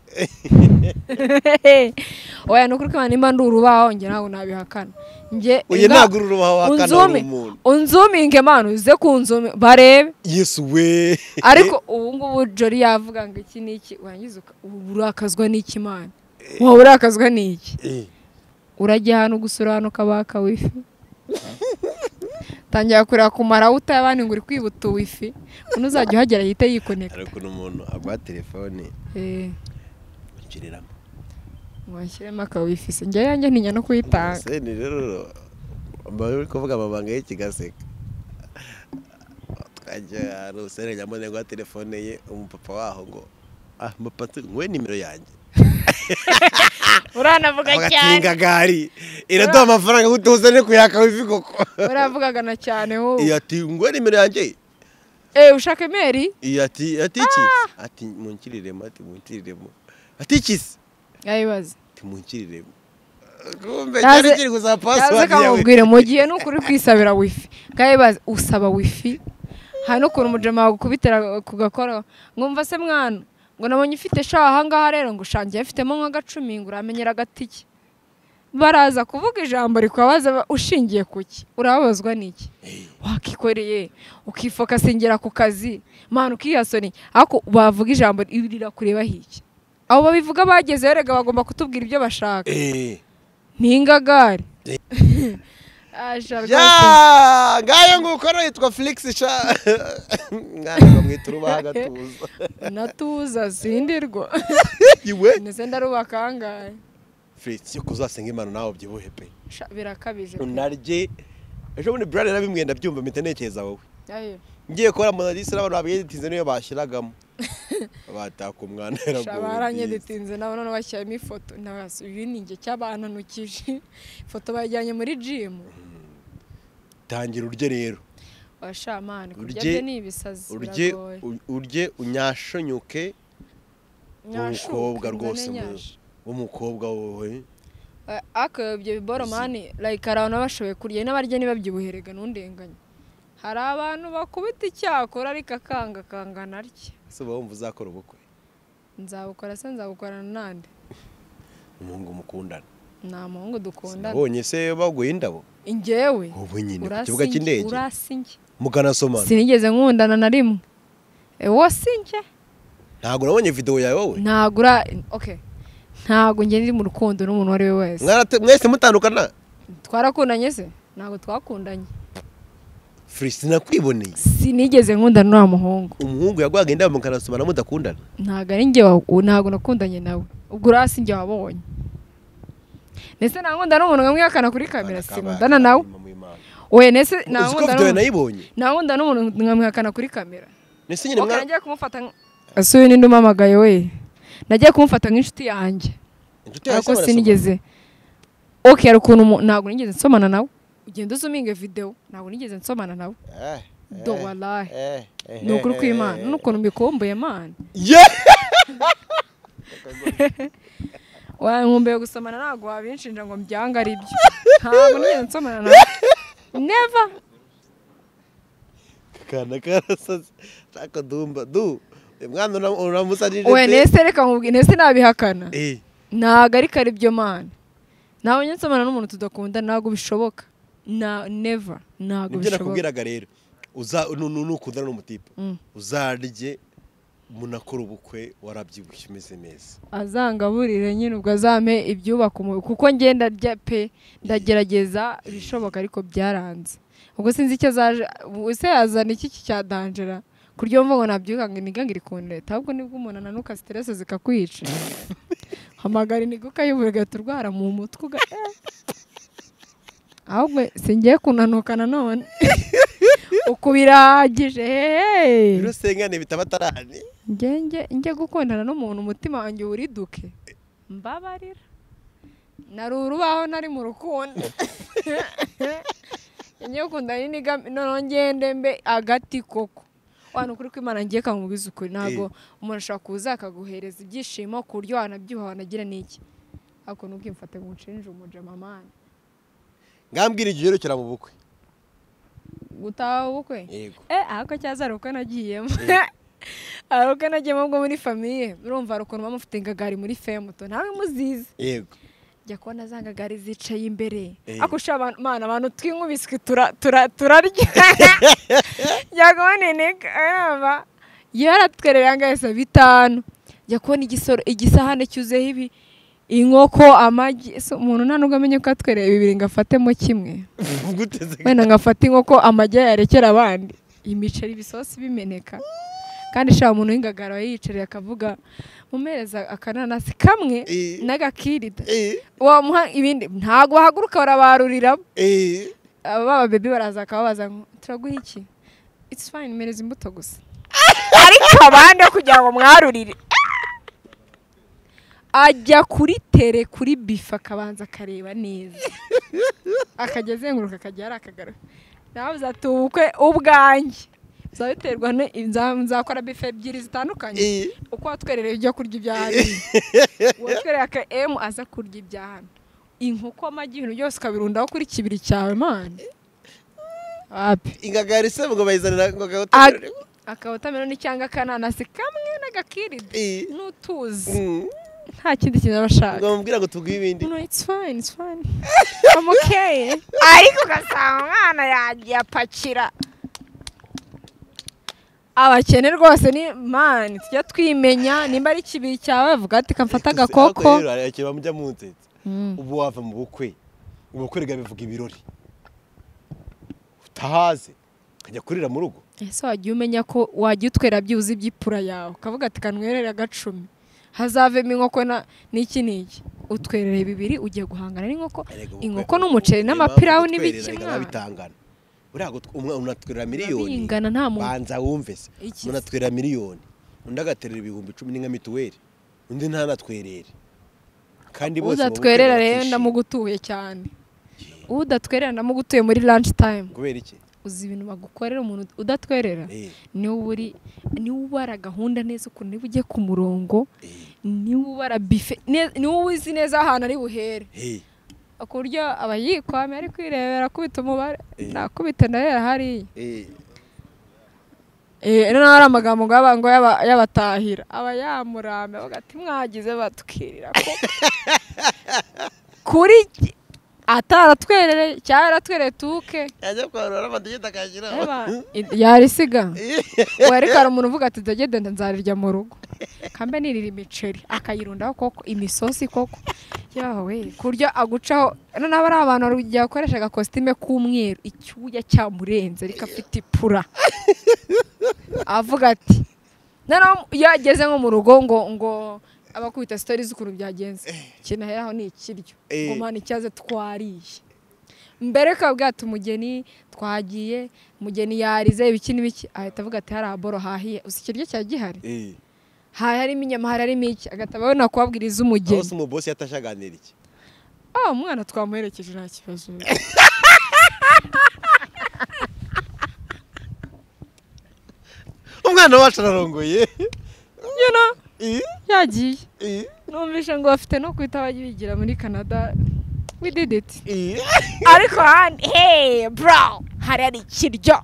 oya ni ukuri ko nimba ndi urubaho njye ntabwo nabihakana njye uyu nga- ntabwo uri urubaho wakana unzume umuntu unzuminge manu uze kunzume barebe yesu we ariko ubu ngubu jori yavuga ngo iki n'iki warangiza uka- ubu urakazwa n'iki mani waba urakazwa n'iki Eh, urajya hano gusura hano kabaka wifi tangira kureba kumara utabani ngo uri kwibuta wifi umuntu uzajya uhagera yite hari yikoneka ukuntu umuntu agwa telefone nshyiriramo washyiremo aka wifi se njyewe yanjye ntinya no kuyitanga seni rero bari uri kuvuga amabanga y'ikigaseka twajya hari usene nyamone ngo telefone ye umupapa waho ngo ah mupapa tu- nguhe nimero yanjye uranavuga cyane agakinga gari iraduha amafaranga ngo tuzane kuyaka wifi koko uravugagana cyane wowe iyo ati nguhe nimero yanjye Eh, ushaka imeri iyo ati ati iki ati munkiriremo ati munkiriremo ati iki se yayibaze ati munkiriremo kumbe Yaze- cyari kiri gusa yaze pasiwadi yawe kamubwire mu gihe ni ukuri kwisabira wifi baze usaba wifi hari n'ukuntu umujama wagukubitira ku gakora mwumva se mwana ngo nabonye ufite sha ahangaha rero ngo ushangiye afitemo nk'agacumi ngo uramenyera agatike baraza kuvuga ijambo rikubabaza ba- ushingiye ku ki urababazwa n'iki wakikoreye ukifokasingera ku kazi mwana ukiyasoni ariko bavuga ijambo rirakureba hiki abo babivuga bagezeyo rega bagomba kutubwira ibyo bashaka Eh. ntingagare ya ngayo nguko rero yitwa felix sha mwana bamwita urubaha agatuza natuza sindirwa iwe ndetse ndarubaka ahangahe felix yo kuzasenga imana nawe ubyibuhe pe Sha, birakabije unarye ejo bundi burari yarabimwe ndabyumva mpita ntekereza wowe Ayo. ngiye kubona monalisa n'abantu babiyedetinze niyo bashyiragamo bataka umwana Sha, baranyedetinze nabo none bashyiramo ifoto ntabasi uyu ni njye cyabananukije ifoto bayijyanye muri jimu tangira urye rero washamani kurya Urye- byo ni ibisazi urye biragoye. u- urye unyashonyuke Nyashuke, umukobwa mbone rwose mu- nyasha. w'umukobwa wowe Eh, ariko ibyo biboro mani like hari abantu baba bashoboye kurya n'abarya ntibabyibuherega ntundenganye hari abantu bakubita icyakora ariko akanga akangana atya ese uba wumva uzakora ubukwe nzabukora se nzabukorana nande umuhungu mukundana nta muhungu dukundana Sinabonye se baguye indabo ingewe ubu nyine ku kibuga urasinge cy'indege urasinge mukanasomana sinigeze nkundana na rimwe ewo singe ntabwo nabonye videwo yawe wowe ntabwo ura okay ntabwo njye ndi mu rukundo n'umuntu uwo ari we wese Mwarate- mwese mutandukana twarakundanye se ntabwo twakundanye furi sinakwiboneye sinigeze nkundana n'uwa muhungu umuhungu yaguhaga indabo mukanasomana mudakundana ntabwo ari njye wa- u- ntabwo nakundanye nawe ubwo urasi njye wabonye ndetse ntankunda n'umuntu nkamwihakana kuri kamera sinkundana nawe oya ndetse uzi ko videwo nayibonye ntankunda n'umuntu nkamwihakana kuri kamera ndetse nyine ok mwa nagiye kumufata nk- ese uyu ninde umamagaye we nagiye kumufata nk'inshuti yanjye inshuti yawe ariko se barasomana? sinigeze ok hari ukuntu umu- ntabwo nigeze nsomana nawe ugenda uzuminge videwo ntabwo nigeze nsomana nawe Eh, eh, do walahi eh, eh, ni ukuri eh, kw'imana eh, n'ukuntu mbikumbuye mana ye nkumbuye gusomana ntabwo wabinshinja ngo mbyange ari byo ntabwo nigeze nsomana nawe neva kana karasaze shaka dumba du uyu mwana ura- uramusajije we pe. nese reka nkubwire nese nabihakana Eh, ntabwo ariko ari byo mana ntabwo njye nsomana n'umuntu tudakunda ntabwo bishoboka na neva ntabwo nibyo bishoboka nakubwiraga rero uza nu- nu- nukundana n'umutipe Mm. uzarye munakora ubukwe warabyibushye umeze neza azangaburire nyine ubwo azame ibyubaka umubiri kuko njye ndarya pe ndagerageza ibishoboka ariko byaranze ubwo sinzi icyo azaje ubu se yazana iki ki cya danjera kurya wumva ngo nabyuka ngo inigange iri kundeta ahubwo nibwo umuntu ananuka siterese zikakwica hamagara iniguka y'uburyo ugahita urwara mu mutwe uga eh. ahubwo singiye kunanuka nanone uku birahagije hehe rero sengane bitaba atarane njye njye gukundana n'umuntu umutima wanjye wuriduke mbabarira nari urubaho nari mu rukundo njye gukundana n'inigami noneho ngende mbe agati koko wano ukuri kw'imana ngiye kamubwiza ukuri ntabwo umuntu ashobora kuza akaguhereza ibyishimo ku buryo wanabyibuha wanagira n'iki ariko nubwo mfate ngo nshinje umujamamani ngambwira igiherukira mu bukwe gutaha ubukwe yego Eh, ahako cyaza hari ubukwe nagiyemo hari ubukwe nagiyemo bwo muri famiye urumva hari ukuntu bamufite ingagari muri femuto ntawe muzizi yego jya kubona za ngagari zicaye imbere Eh. akusha mana abantu twinkubiswe tura- tura- turarya jya kubona ineka yaba yaratwerera angahe saa bitanu jya kubona igisoro igisahane cyuzeho ibi inkoko amagi ese umuntu nta nubwo amenye ko atwereye bibiri ngo afatemo kimwe guteze wenda ngafata inkoko amagi yarekera abandi imiceri ibisosi bimeneka kandi shaba umuntu w'ingagara aba yiyicarira akavuga mumereza akananasi kamwe Eh. n'agakirida wamuha ibindi ntabwo wahaguruka barabaruriramo aba baba bebi baraza bakababaza ngo turaguha iki it's fine mereza imbuto gusa ariko abandi kugira ngo mwarurire ajya kuri tere kuri bife akabanza akareba neza akajya azenguruka akajya hari akagaro nawe uzati ubukwe ubwanjye bizaba biterwa ni- nza- nzakora bife ebyiri zitandukanye uko watwerereye ibyo kurya ibya hano watwereye aka emu aza kurya ibya hano inkoko amagi ibintu byose ukabirundaho kuri kibiri cyawe mani wapi ingagari se ngo bayizanira ngo Ag- agahotorere akawotameloni cyangwa akananasi kamwe n'agakirida n'utuzi nta kindi kintu aba ngo ashaka bamubwira ngo tuguhe ibindi no it's fine it's fine I'm okay ariko ugasanga umwana yagiye apakira abakene rwose ni mani tujya twimenya nimba ari kibiri cyawe avuga ati kamfata agakoko rero bamujya munzetse ubu wava mu bukwe ubukwe rega bivuga ibirori utahaze ukajya kurira mu rugo ese wagiye umenya ko wajya utwera byibuze iby'ipfura yawe ukavuga ati kanwerere agacumi hazavemo inkoko na- n'iki n'iki utwerere bibiri ugiye guhangana n'inkoko Erega ubukwe- inkoko n'umuceri ubukwe- n'amapirawu impamvu n'ibiki gutwerera mwana. biba bitangana buriya gutw- umwe unatwerera miliyoni bingana nta muntu banza wumve se Iki se? unatwerera miliyoni undi agaterera ibihumbi icumi ni nka mituweli undi ntanatwerere kandi bose mu bukwe udatwerera rero bakishima. ndamugutuye cyane udatwerera ndamugutuye muri lunch time kubera iki uzi ibintu bagukorera umuntu udatwerera Eh, niwe uri niwe ubara gahunda neza ukuntu niba ugiye ku murongo eh, niwe ubara bife ne- niwe uzi neza ahantu ari buhere eh. ku buryo abayikwame ari kwirebera akubita umubare Eh. nakubita ndarera hariya Eh, Eh, noneho hari amagambo ngo yaba- ngo yaba- yabatahira aba yamurambe avuga ati mwagize batwirira ko kuri iki- ataratwerere cyangwa yaratwereye tuke yajya kwarura amadegede akayashyiraho Eba, i- yarisiga wari kare umuntu uvuga ati ndagenda nzarirya mu rugo kambe nirira imiceri akayirundaho koko imisosi koko yawe ku buryo agucaho noneho ari abantu hari igihe akoreshaga kositime k'umweru icyuya cyamurenze ariko afite ipfura avuga ati noneho iyo ageze nko mu rugo ngo ngo abakubita sitori z'ukuntu byagenze ikintu aheraho ni ikiryo Eh. ngo mpana icyaze twariye mbere ukabwira ati umugeni twagiye umugeni yarize ibiki n'ibiki ahita avuga ati hari aboro hahiye uzi ikiryo cyari gihari Eh, hari harimo inyama hari harimo iki agahita abona kubabwira aho iz'umugeni se umubosi yatashe aganira iki ah umwana twamuherekeje nta kibazo umwana wacu ararongoye you know, Eh, yagiye eh, numvise ngo bafite no guhita bajya bigira muri canada we did it eh. ariko handi hey bro hari hari ikiryo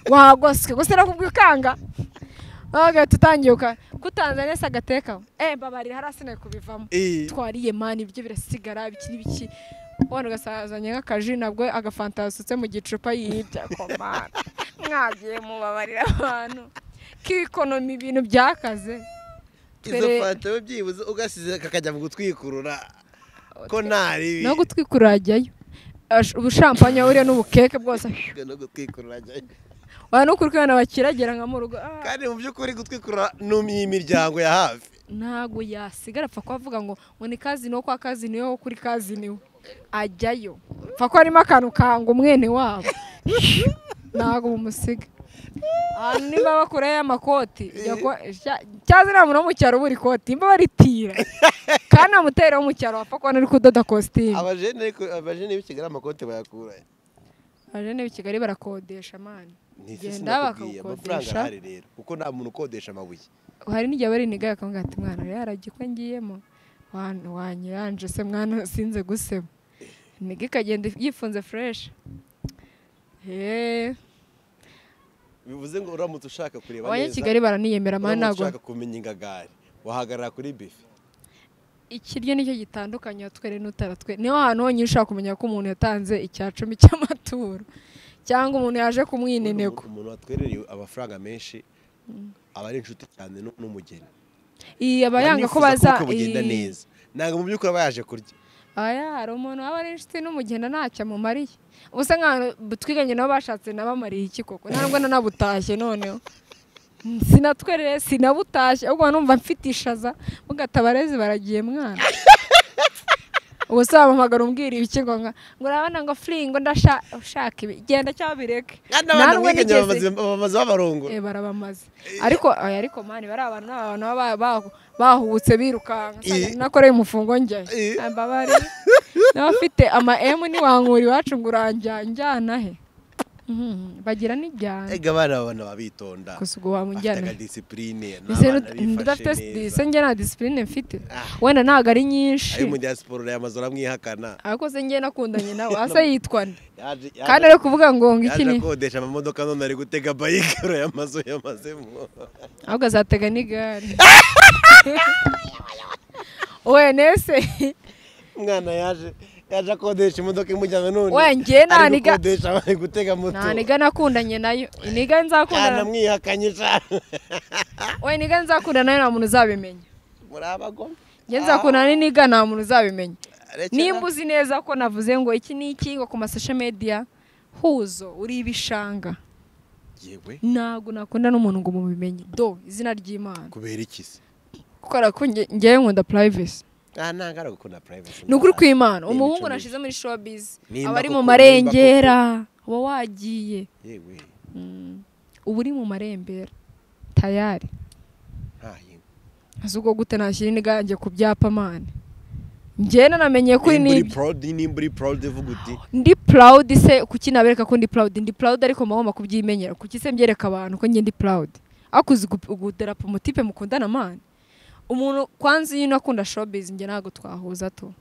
wagoswe gusa nakubwiye ukanga agahita utangiye uka kutanzaniya se agatekaho eh mbabarira hari asineye kubivamo Eh, twariye mani ibyo birasigara biki n'ibiki wenda ugasazanye nk'akaji nabwo agafanta yasutse mu gicupa yirya komana mwagiye mubabarira abantu k'ikonomi ibintu byakaze izo Twere- fanta we byibuze ugasize kakajya mu gutwikurura ko ntaribi no gutwikura yajyayo Ash- ubushampanya buriya n'ubukeke bwose no gutwikurura ajyayo. abantu ukuri kubona bakiragera nka mu rugo ah, kandi mu by'ukuri gutwikurura ni imiryango ya hafi ntabwo yasigara apfa kubavuga ngo ngo ni kazini wo kwa kazini wo kuri kazini we ajyayo apfa ko harimo akantu kanga umwene wabo ntabwo bumusiga ahantu nimba bakura y'amakoti jya kwa- sha- cyaza nta muntu wo mu cyaro ubura ikoti nimba baritira kandi nta mutera wo mu cyaro wapfa kubona ari kudoda kositimu abajene ariko abajene b'ikigali amakote bayakura abajene b'i kigali barakodesha mani Ntisi genda sinakubwiye, amafaranga bakagukodesha arahari rero kuko nta muntu ukodesha amabuye hari n'igihe bari nigaye akavuga ati mwana rero arajya uko ngiyemo wan- wanyiranje se mwana sinze gusema niga ikagenda yifunze fureshi eee bivuze ngo uramutse ushaka kureba abanyakigali baraniyemera mani uramutse ntabwo ushaka kumenya ingagari wahagarara kuri bife ikiryo nicyo gitandukanye watwere n'utaratwe niho hantu honyine ushobora kumenya ko umuntu yatanze icya cumi cy'amaturo cyangwa umuntu yaje kumwinenego umuntu watwerereye amafaranga menshi aba ari inshuti cyane nu- n'umugeni iyi aba yanga ko Nifuza baza ubukwe bugenda iyi- neza ntabwo mu by'ukuri aba yaje kurya aya hari umuntu waba ari inshuti n'umugenda ntacyo amumariye ubusa nk'ahantu twiganye nabo bashatse nabamariye iki koko nta nubwo nanabutashye noneho sinatwerere sinabutashye ahubwo numva mfite ishaza mugatabarezi baragiye mwana ubwo se wamuhamagara umbwira ibiki ngo nka ngo urabona ngo furi ngo ndashaka ibi genda cyangwa bireke kandi abantu Ntabwo mwiganye nigeze- bamaze- bamaze babarongo Eh, barabamaze ariko aya ariko mani bari abantu ni abantu baba ba- bahubutse birukanka Eh. Nsanga nakoreye umufungo njya Eh. mbabare n'abafite ama emu ntiwankura iwacu ngo uranjya njyana he Mhm, bagira n'ijyana ega abana babana babitonda gusa ubwo wamunjyana bafite disipurine udafite dise njye nta disipurine mfite Ah. wenda ntabwo ari nyinshi ayo mu gihe siporo yamaze uramwihakana ariko se njye nakundanye nawe asa yitwana Yaje- yaje- kandi ari kuvuga ngo ngo iki yaje ni akodesha amamodoka none ari gutega bayike urayamaze uyamazemo ahubwo azatega n'igare wenese umwana yaje yaje akodesha imodoka imujyana none We, njye nta ari niga- gukodesha bari gutega moto nta niga nakundanye nayo niga nzakundana yanamwihakanye cyane we niga nzakundana nayo nta muntu uzabimenya muri abagome njye nzakundana n'iniga nta muntu uzabimenya Rekera. nimba uzi neza ko navuze ngo iki ni iki ngo ku masosho mediya huzo uri ibishanga yewe ntabwo nakunda n'umuntu ngo mubimenye do izina ry'imana kubera iki se kubera ko nge- ngewe nkunda purayivesi nta ntangara gukunda privacy ni ukuri kw'imana Ni umuhungu imico mibi. nashize muri shopizi Nimba aba ari koko- mu nimba marengera uba wagiye yewe uba uri mu marembera tayari nta yindi azi ubwo gute nashyira iniga yanjye ku byapa mani njyewe nanamenye kuri nimba uri nibyo proud nimba uri proud uvuga uti ndi proud se kuki nabereka ko ndi proud ndi proud ariko mugomba kubyimenyera kuki se mbyereka abantu ko njye ndi proud akuzi guderapo mutipe mukundana mani umuntu kwanza iyo unakunda showbiz njye ntabwo twahuza to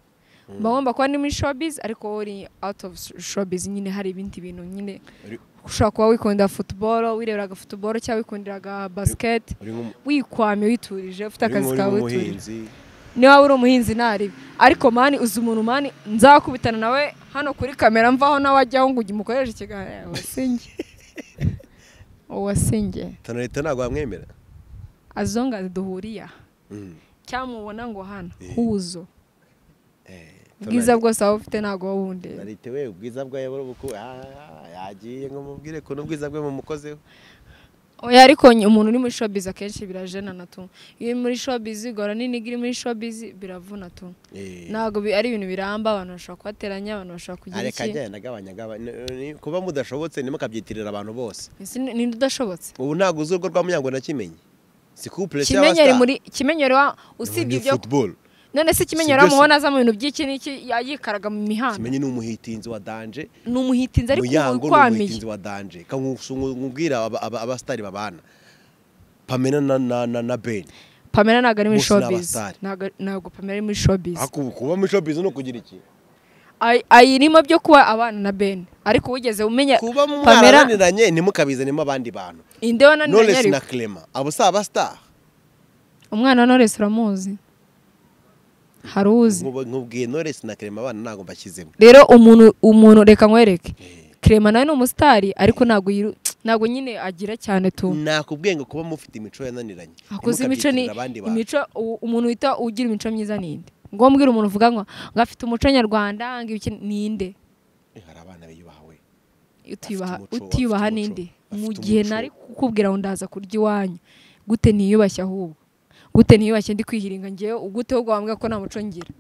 bagomba kuba ni muri showbiz ariko wowe uri out of showbiz nyine hari ibindi bintu nyine Uri- ushobora kuba wikundira football wireberaga football cyangwa wikundiraga basket uri nk'umu- wikwamye witurije ufite uri akazi nk'uri kawe witurije nk'umuhinzi niba uri umuhinzi ntaribi ariko mani uzi umuntu mani nzakubitana nawe hano kuri kamera mvaho nawe ajyaho ngo umukoreshe ikiganiro wasinge uwasinge tano leta ntabwo wamwemera azonga duhuriye aha Mm. cyangwa mubona ngo hano Eh. huzo Eh, ubwiza Tonali- bwose waba ufite ntabwo wowe undeba Tonalite we ubwiza bwawe buri buku ah, ah, yagiye ngo mubwire ko n'ubwiza bwe mumukozeho oya ariko ny- umuntu uri muri showbiz akenshi birajenana tu iyo uri muri showbiz igora n'iniga iri muri showbiz biravuna tu Eh, ntabwo bi- ari ibintu biramba abantu bashobora kubateranya abantu bashobora kugira areka iki agenda agabanya agabanya Ni- kuba mudashobotse nimo akabyitirira abantu bose Ese ni ni udashobotse ubu ntabwo uzi urwo rwa munyango nakimenye si couple se kimenyeri y'abastar. muri kimenyeri wa usibye Ni ibyo football none se kimenyeri Si byose. wamubona aza mu bintu by'iki n'iki yikaraga mu mihanda kimenye ni umuhitinzi wa danje ni umuhitinzi ariko muyango ubu ni ukwamiye umuhitinzi wa danje nkubwira abasitari babana pamela na na na, na ben pamela ntabwo ari muri Bose ni showbiz abasitari. ntabwo ntabgo pamela ari muri showbiz Aku- kuba muri showbiz no kugira iki Ay- ayirimo byo kuba abana na ben ariko wigeze umenya kuba pamela mwarananiranye ntimukabizanemo abandi bantu inde wananiranye Knowless na ariko Clement abo si abasitari umwana wa Knowless uramuzi hari uzi Nkubu- nkubwiye Knowless na Clement abana ntabwo mbashyizemo rero umuntu umuntu reka nkwereke Clement nawe ni umusitari ariko ntabwo yiru- ntabwo nyine agira cyane tu nakubwiye ngo kuba mufite imico yananiranye akoze imico ni ntimukabyitirira abandi bantu imico u- umuntu wita ugira imico myiza ninde ngo mbwira umuntu uvuga ngo ngo afite umuco nyarwanda ngo ibiki ninde Eh, hari abana biyubahawe utiyubaha Afite umuco, utiyubaha afite umuco, ninde afite mu gihe umuco. nari kukubwira ngo ndaza kurya iwanyu gute niyubashye ahubwo gute niyubashye ndi kwihiringa ngewe gute ahubwo wambwira ko nta muco ngira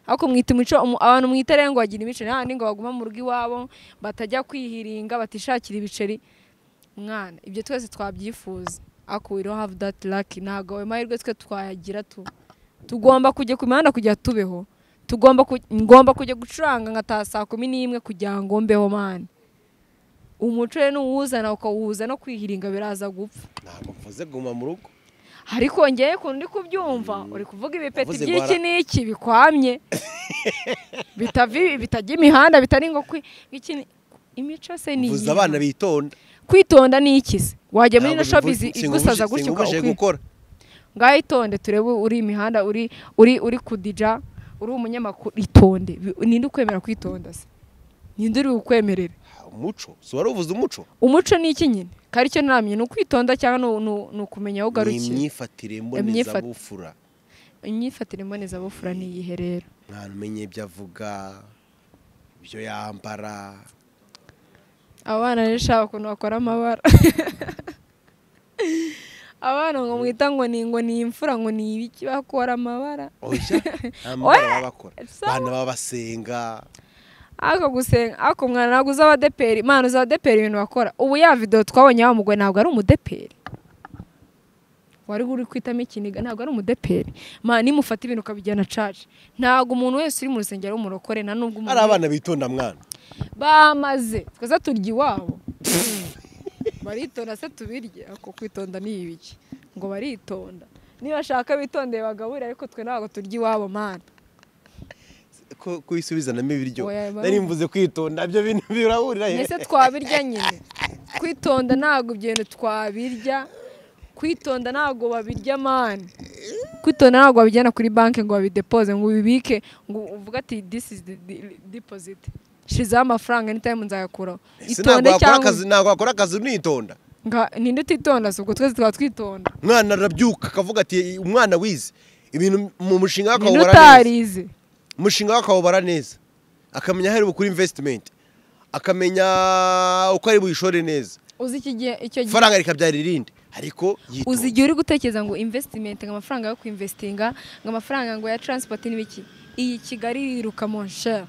ariko mwita imico umu- abantu mwita rero ngo bagira imico nta ngo baguma mu rugo iwabo batajya kwihiringa batishakira ibiceri mwana ibyo twese twabyifuza ako we don't have that luck ntabwo ayo mahirwe twe twayagira tu tugomba kujya ku mihanda kugira tubeho tugomba ku- ngomba kujya gucuranga nkataha saa kumi n'imwe kugira ngo mbeho mani umuco rero n'uwuzana ukawuhuza no kwihiringa biraza gupfa ntabwo mvuze guma mu rugo ariko ngeye kundi kubyumva uri kuvuga ibipeti Wavuze ngo by'iki ara- n'iki bikwamye bitavi- bitajya imihanda bitari ngo kwi- iki ni- imico se ni mvuze iyi. abana bitonda kwitonda ni iki se wajya muri Ntabwo ino shopizi bivuze- igusaza singubuje- gutyo singubuje ukwi- gukora ngaho itonde turebe uri imihanda uri uri uri kudija uri umunyamakuru itonde Bi- ninde ukwemera kwitonda se ninde uri bukwemerere Ha, umuco si wari uvuze umuco umuco ni iki nyine kari cyo namye ni ukwitonda cyangwa ni- ni- ni ukumenya aho ni ugarukira imyifatire Imyifat- mbonezabufura imyifatire mbonezabufura ni iyihe rero mwana umenye ibyo avuga ibyo yambara abana rero shaka ukuntu bakora amabara abana ngo mwita ngo ni ngo ni imfura ngo ni ibiki bakora amabara oya amabara baba bakora sawa. abana baba basenga ako gusenga ako mwana ntabwo uzi abadeperi mwana uzi abadeperi ibintu bakora ubu ya videwo twabonye wa mugore ntabwo ari umudeperi wari uri kwitamo ikiniga ntabwo ari umudeperi mwana nimufata ibintu ukabijyana caca ntabwo umuntu wese uri mu rusengero ari umurokore nta nubwo hari umuntu abana bitonda mwana bamaze twaza turya iwabo baritonda se tubirye ako kwitonda ni ibiki ngo baritonda niba ashaka bitondeye bagaburire ariko twe ntabwo turya iwabo mana ko kubisubizanamo ibiryo Oya, baru- nari mvuze kwitonda ibyo bintu birahurira he mbese twabirya nyine kwitonda ntabwo ibyo bintu twabirya kwitonda ntabwo babirya mani kwitonda ntabwo babijyana kuri banki ngo babidepoze ngo ubibike ngo uvuge ati this is the the- deposit shyizeho amafaranga ni time nzayakuraho Ese ntabwo itonde wakora cyangwa akazi ntabwo wakora akazi unitonda Nga- ninde utitonda se ubwo twese twaba twitonda umwana arabyuka akavuga ati umwana wize ibintu mu mushinga we ninde akawubara neza utarize umushinga we akawubara neza akamenya aho ari bukure invesitimenti akamenya uko ari buyishore neza uzi iki gihe icyo gihe ifaranga rikabyara irindi ariko yitonda. uzi igihe uri gutekereza ngo investimenti ngo amafaranga yo kuinvestinga ngo amafaranga ngo ya transport n'ibiki iyi kigali iriruka mon cher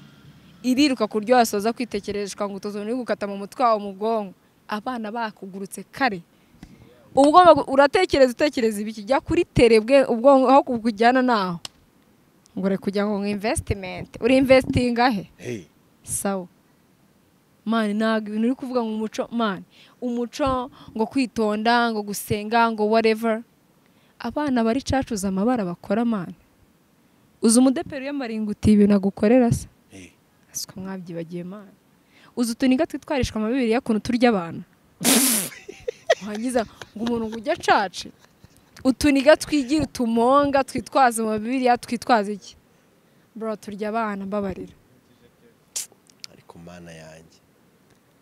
iriruka ku buryo wasoza kwitekerereshwa ngo utuzuni gukata mu mutwe wawe mu bwonko abana bakugurutse kare ubwonko bwo- uratekereza utekereza ibiki jya kuri terebwe ubwonko aho kujyana naho ngo uri kujya ngo investimenti uri investinga he Hey, sawa mani ntabwo ibintu uri kuvuga ngo umuco mani umuco ngo kwitonda ngo gusenga ngo whatever abana bari cacuza amabara bakora mani uzi umudeperi wiyambara ingutiya ibintu agukorera se hey. siko mwabyibagiye mani uzi utuniga twitwarishwa amabibiri y'ukuntu turya abantu wangiza ngo umuntu ngo ujye acace utuniga twigira utumonga twitwaza mu bibiriya twitwaza iki bro turya abana mbabarira ariko mana yanjye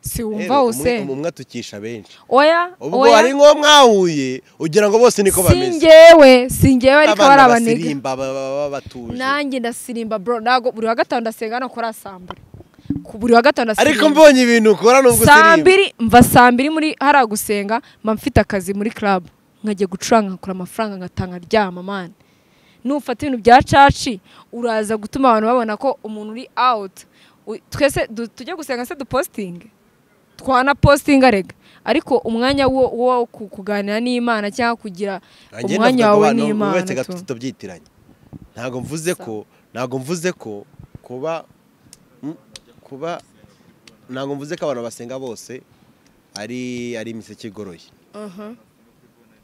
si Rero, wumva umwe- wuse umwe atukisha benshi oya ubwo hari nk'uwo mwahuye ugira ngo bose niko bameze singewe singewe ariko bari abana abanega basirimba ba- ba- ba- batuje nanjye ndasirimba bro ntabwo buri wa gatanu ndasenga no kuri asambure Ku- buri wa gatanu ariko ndasenga mbonye ibintu ukora nubwo saa usirimba mbiri mva saa mbiri muri hariya gusenga mba mfite akazi muri club nkajya gucuranga nkakura amafaranga ngatanga ryama mani nufata ibintu bya caci uraza gutuma abantu babona ko umuntu uri out U- twese du- tujye gusenga se dupositinge twanapositinga rega ariko umwanya wo wo ku- kuganira n'imana cyangwa kugira Nanjye umwanya navuga ngo wawe abantu n'imana bubatse tu. agapiki tubyitiranye ntabwo mvuze ko ntabwo mvuze ko kuba mm, kuba ntabwo mvuze ko abantu basenga bose ari ari imiseke igoroye Aha.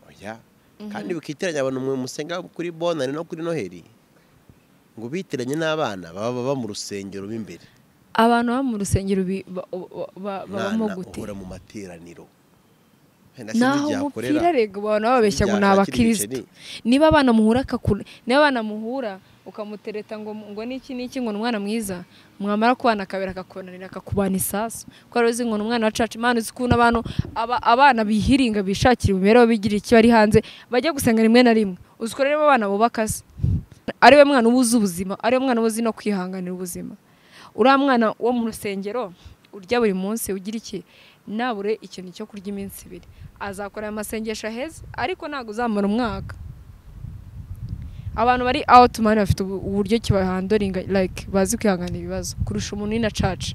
oya kandi bikitiranya abantu mwe musenga kuri bonane no kuri noheli ngo bitiranye n'abana baba baba mu rusengero mo imbere abantu baba mu rusengero bi- ba- ba- ba- babamo Mwana gute uhora mu materaniro Wenda sinzi naho igihe akorera. umupira rega abantu baba babeshya ngo ni Sinzi igihe abakirisitu akiri niba abana muhura akakura niba abana muhura ukamutereta ngo ngo niki niki ngo ni umwana mwiza mwamara kubana akabera akakonanira akakubana isasu kuko ari uzi ngo ni umwana wa caca imana uzi ukuntu abantu aba- abana bihiringa bishakira imibereho bigirira ikiba ari hanze bajya gusenga rimwe na rimwe uzi ko rero abana bubaka se ariwe mwana uba uzi ubuzima ariwe mwana uba uzi no kwihanganira ubuzima uriya mwana wo mu rusengero urya buri munsi ugira iki nabure ikintu cyo kurya iminsi ibiri azakora aya masengesho aheza ariko ntabwo uzamara umwaka abantu bari out mani bafite ubu- uburyo kibahandoringa like bazi kwihanganira ibibazo kurusha umuntu uri na caca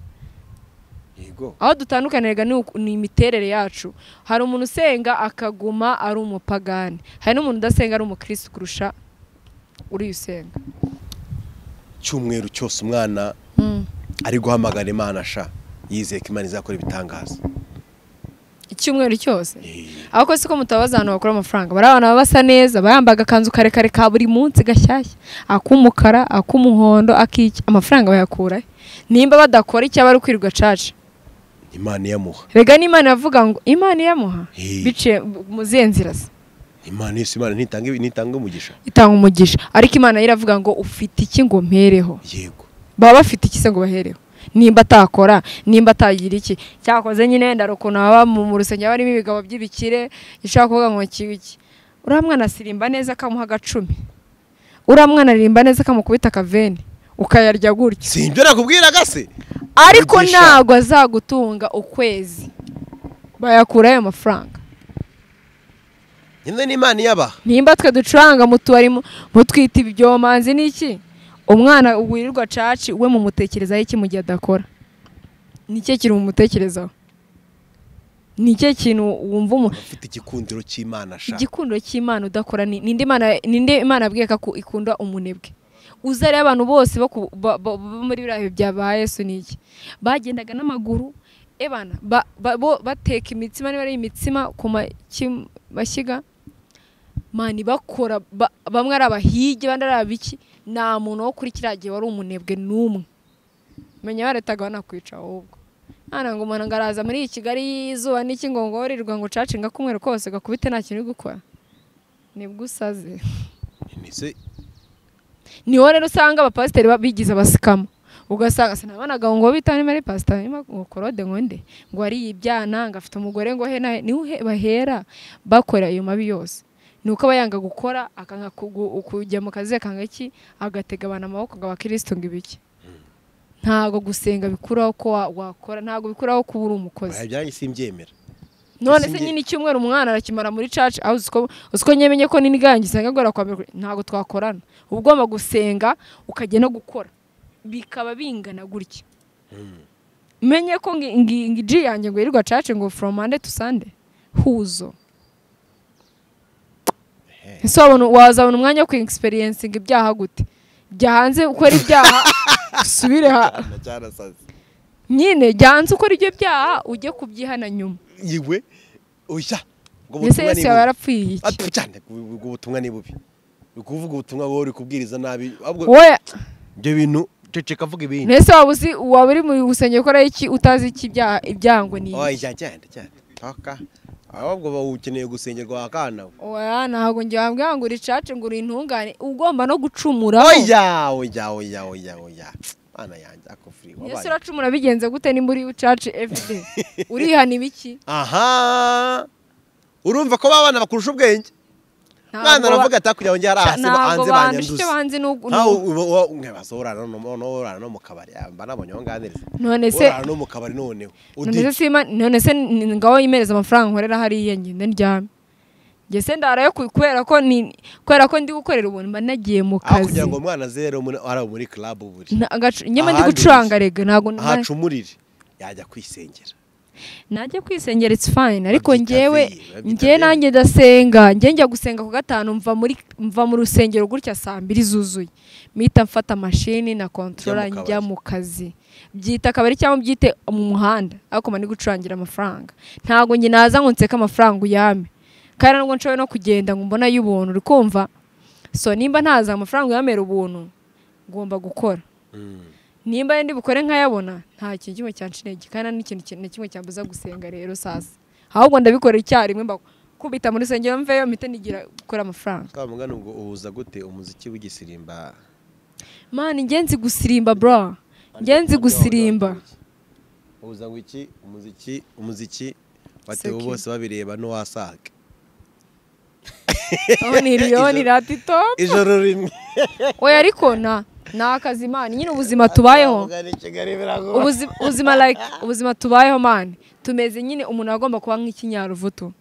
Yego. aho dutandukanirega ni uku- ni imiterere yacu hari umuntu usenga akaguma ari umupagani hari n'umuntu udasenga ari umukirisitu kurusha uriya usenga cyumweru cyose umwana ari guhamagara imana sha yizeye ko imana izakora ibitangaza icyumweru cyose ahubwo si ko mutabaza abantu bakora amafaranga bari abantu baba basa neza bayambaga akanzu karekare ka buri munsi gashyashya ak'umukara ak'umuhondo ak'iki amafaranga bayakura he? nimba badakora icyo bari kwirirwa caca imana iyamuha rega n'imana yavuga ngo imana iyamuha Hey. biciye mu zihe nzira ze imana yose imana ntitanga ntitanga umugisha itanga umugisha ariko imana yo iravuga ngo ufite iki ngo mpereho yego baba bafite iki se ngo bahereho nimba atakora nimba atagira iki cyakoze nyine wenda hari ukuntu haba mu mu rusengero haba harimo ibigabo by'ibikire gishobora kuvuga ngo kiba iki uriya mwana asirimba neza akamuha agacumi uriya mwana aririmba neza akamukubita akaveni ukayarya gutya si ibyo nakubwiraga se ariko Mugisha. ntabwo azagutunga ukwezi bayakuraho ayo mafaranga nyine n'imana iyabaha nimba twe ducuranga mu tubari mu- mutwita ibyomanzi n'iki umwana wirirwa caci we mumutekerezaho iki mu gihe adakora ni ikihe kintu mumutekerezaho ni ikihe kintu wumva umuntu afite igikundiro cy'imana ashaka igikundiro cy'imana udakora ni ninde imana ninde imana yabwiye ko aku- ikunda umunebwe uza rero abantu bose bo ku- ba- ba- bo muri biriya bihe bya ba yesu ni iki bagendaga n'amaguru ebana ba- ba- bo bateka imitsima niba ari imitsima ku maki- mashyiga mani bakora ba- bamwe ari abahigi abandi ari abiki nta muntu wo kuri kiriya gihe wari umunebwe n'umwe menya baretaga banakwica ahubwo hano ngo umuntu ngo araza muri iyi kigali y'izuba n'iki ngo ngo wirirwa ngo ucace ngakumweru kose gakubite nta kintu uri gukora nibwo usaze ndetse niho rero usanga abapasiteri ba- bigize abasikamu ugasanga sinabanaga ngo bitane muri pasita ngo korode ngo nde ngo ari ibyana ngo afite umugore ngo he na he niho he- bahera bakora ayo mabi yose ni uko aba yanga gukora akanga kugu- kujya mu kazi akanga iki agatega abantu amaboko ngo abakirisitu ngo ibiki ntabwo gusenga bikuraho ko wa- wakora ntabwo bikuraho ko uba uri umukozi bibaye ibyanjye simbyemera none se Sinjye- nyine icyumweru umwana arakimara muri caci aho uzi ko uzi ko nyemenye ko n'inigange usanga agora kwa mbere ntabwo twakorana uba ugomba gusenga ukajya no gukora bikaba bingana gutya menye ko ngi- ngi- ngi- ji yanjye ngo yirirwa caci ngo from monday to sunday huzo ese wabona wazabona umwanya wo kwexperiencinga ibyaha gute jya hanze ukora ibyaha usubire ha cyarasaze nyine jya hanze ukora ibyo byaha ujye kubyihana nyuma yiwe oya ngo ese ubutumwa ni yesu yaba bubi yarapfuye iki Ati, cyane ubwo ubutumwa ni bubi ni ukuvuga ubutumwa wowe uri kubwiriza nabi ahubwo wowe ibyo bintu ceceka avuga ibindi Nese waba uzi waba uri mu rusengero ukora iki utazi iki ibya- ibyangwa ni oya jya cyane cyane taka ahubwo uba ukeneye gusengerwa wakanawe oya ntabwo njye wambwira ngo uri cace ngo uri intungane ugomba no gucumura oya oya oya oya oya mana yanjye akufuri Yesu wabaye uracumura bigenze gute nimba uri cace everyday urihana ibiki aha urumva ko babana bakurusha ubwenge mwana Ntabwo ba- aravuga ati hakurya wanjye hari Sha- ahasiba hanze bandusha icyo banyanduza banzi ni ugu- nkawe ni- nkabaza urara no mu- no- urara no mu kabari Ah, mba nabonye aho nganiriza none se urara no mu kabari noneho none se udica sima none se ni- ni- ngaho yimereza amafaranga nkorera hariya ngende ndyame njye se ndarayo ku- kubera ko ni kubera ko ndi gukorera ubuntu mba nagiye mu aho kazi kugira ngo umwana azere muri- ari muri club buri Na- agacu- nyamara ndi Ahandi gucuranga rega ntabwo ahacumurire yajya kwisengera najya kwisengera it's fine ariko Babyitabire, njyewe babyitabire. njyewe nanjye ndasenga njye njya gusenga ku gatanu mva muri mva mu rusengero gutya saa mbiri zuzuye mpita mfata mashini na kontorora Njya mu njya kabari. mu kazi byita akabari cyangwa byite mu muhanda ariko mba ndi gucurangira amafaranga ntabwo njye naza ngo nseke amafaranga uyame kandi nubwo nshoboye no kugenda ngo mbona y'ubuntu uri kumva so nimba ntaza amafaranga uyamera ubuntu ngomba gukora Mm. nimba ari ndi bukore nkayabona nta kintu kimwe cyanshinege kandi nta n'ikintu kimwe- na kimwe cyambuza gusenga rero sasa ahubwo ndabikora icyarimwe mba- kubita mu rusengero mveyo mpite nigira gukora amafaranga Wa mugani ubwo uhuza gute umuziki w'igisirimba mani ngenzi gusirimba bro ngenzi gusirimba uhuza ngo iki umuziki umuziki batewe Seki. bose babireba n'uwasaga aho ni riyoni ratito ijoro rimwe oya ariko na ni akazi mani nyine ubuzima tubayeho Mugani Kigali biragoye. ubuzima, ubuzima like ubuzima tubayeho mani tumeze nyine umuntu agomba kuba nk'ikinyaruvutu uba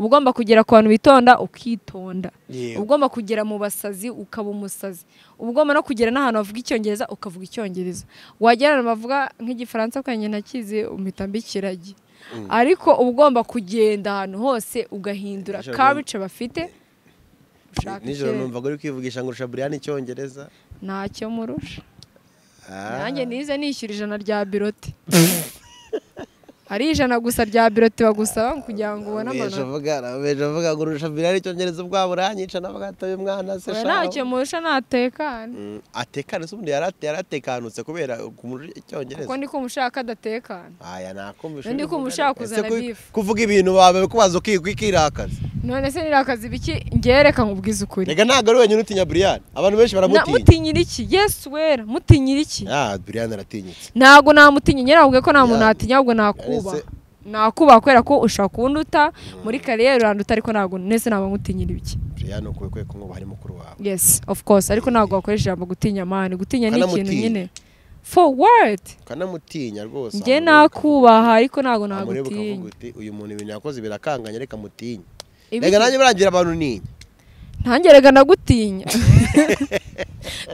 ugomba kugera ku bantu bitonda ukitonda Yego. uba ugomba kugera mu basazi ukaba umusazi uba ugomba no kugera n'ahantu bavuga icyongereza ukavuga icyongereza wagera ahantu bavuga nk'igifaransa ukagenda nakizi umpita mbikiragi ariko uba ugomba kugenda ahantu hose ugahindura Nijoro kabice bafite ushaka nijoro ikirere. numva uri kwivugisha ngo urusha buriyani icyongereza ntacyo murusha Ah. nanjye nize nishyura ijana rya biroti ari ijana gusa rya biro tibagusaba kugira ngo ubone amanota amanota avuga avuga ngo urusha birari icyongereza ubwabo uranyica nawe agataye umwana se we shaho." ntacyo murusha ntatekane Mm, atekane se ubundi yarate- yaratekanutse kubera kumurusha icyongereza kuko ndi kumushaka adatekana aya nakumva Undi kumushaka kuzana beef. kuvuga ibintu bawe kubaza ukigwa ikirakaza none se nirakazi biki ngereka nkubwize ukuri reka ntabwo ari wenyine utinya buriyani abantu benshi Na- baramutinya mutinyira iki yesu wera mutinyira iki ah buriyani aratinyitse ntabwo namutinya nyine ahubwo ko nta muntu Yeah. natinya ahubwo nakubaha Ese- nakubaha kubera ko ushobora kunduta muri kariyeri uranduta ariko ntabwo nese naba ngutinyira ibiki buriyani ukuwe kwe kumwubaha ari mukuru wawe yes of course ariko ntabwo wakoresha ijambo gutinya mani gutinya ni ikintu Ukanamutinya. nyine forward ukanamutinya rwose njye wamureba- nakubaha ariko ntabwo wamureba ukavuga nagutinya uti uyu muntu ibintu yakoze birakanganye reka mutinya Ibiki? reka nanjye birangira abantu ninya ntangerega nagutinya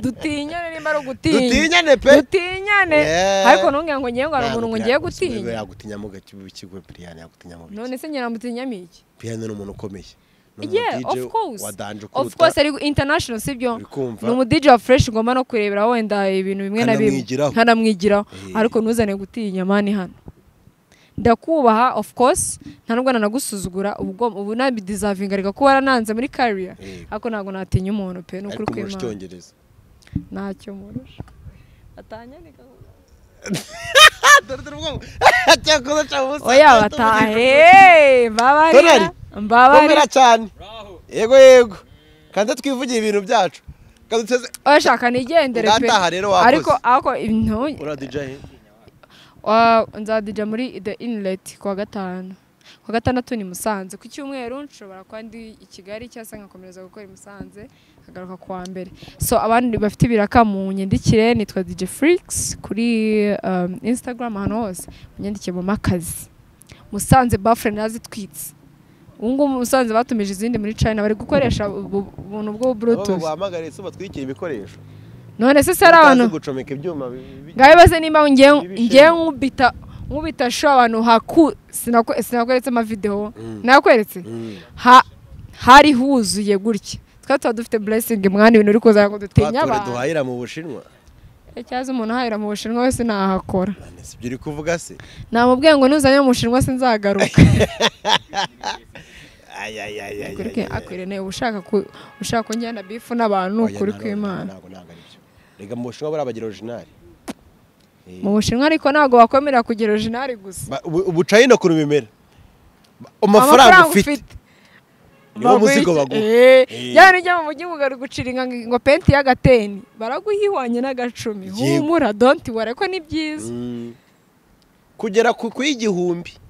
dutinyane nimba ari ugutinya Dutinyane pe! dutinyane Yeah. ariko ntubwire ngo ngiye ngo hari umuntu ngo ngiye Ntabwo gutinya yagutinya mu gace k'ikigo buriyani yagutinya mu none biki se njye namutinyamo iki buriyani ni umuntu ukomeye Ni umu yeah DJ of course wadanje of ukuruta, course ari international sibyo uri kumva? ni umu DJ wa fresh ngoma no kurebera wenda ibintu bimwe na bimwe Nkanamwigiraho. nkanamwigiraho Eh. ariko ntuzane gutinya mani hano ndakubaha of course nta nubwo nanagusuzugura ubwo ubu nabidizavinga reka kuba warananze muri career Eh. ariko ntabwo natinya umuntu pe ni ukuri ariko umurusha kw'Imana icyongereza ntacyo murusha atanyandika dore dore ubwoba cyakoze cya busa oya batahe mbabarira Donari, mbabarira komera cyane yego yego kandi twivugire ibintu byacu kandi uteze oshaka nigendere pe Urataha rero wakoze. ariko ariko intu- uradije Wa- nzadija muri the inlet ku wa gatanu ku wa gatandatu ni musanze ku cyumweru nshobora kuba ndi i kigali cyangwa se nkakomeza gukora i musanze nkagaruka ku wa mbere so abandi bafite ibiraka mu nyandikire nitwa dj freaks kuri um, instagram ahantu hose munyandikire mu makazi musanze bafure nazitwitse ubu ngubu musanze batumije izindi muri china bari gukoresha ubu- ubuntu bwo bluetooth wahamagariye se batwikira ibikoresho none se si ari abantu Utazi gucomeka ibyuma bi- bi- ngabe baze nimba ngiye Ibishimbo. ngiye nkubita nkubita sho abantu haku sinakwe- sinakweretse amavidewo Mm. nakweretse Mm. Ha- hari huzuye gutya twari tuba dufite blessing mwana ibintu uri kuza ngo dutinye twature abantu duhahira mu bushinwa cyangwa umuntu ahahira mu bushinwa wese ntahakora None si ibyo uri kuvuga se namubwiye ngo nuzanye mu bushinwa sinzagaruka Ay, ay, ay, ay, ay, ay, ay. akwirene uba ushaka ku- ushaka kunjyana bifu n'abantu Oya, ukuri nta- kw'imana ntabwo ntabwo ari byo reka mu bushinwa buriya bagira orijinali mu bushinwa ariko ntabwo bakwemera kugira originari gusa Ba- ubu- ubucayina ukuntu bimera Ba- amafaranga ufite niwo muzigo baguha yaba ujya mu mujyi ugaru guciringa ngo penti y'agateni baraguha ihwanye n'agacumi Yego. humura donti ware ko ni byiza Mm. kugera ku ku y'igihumbi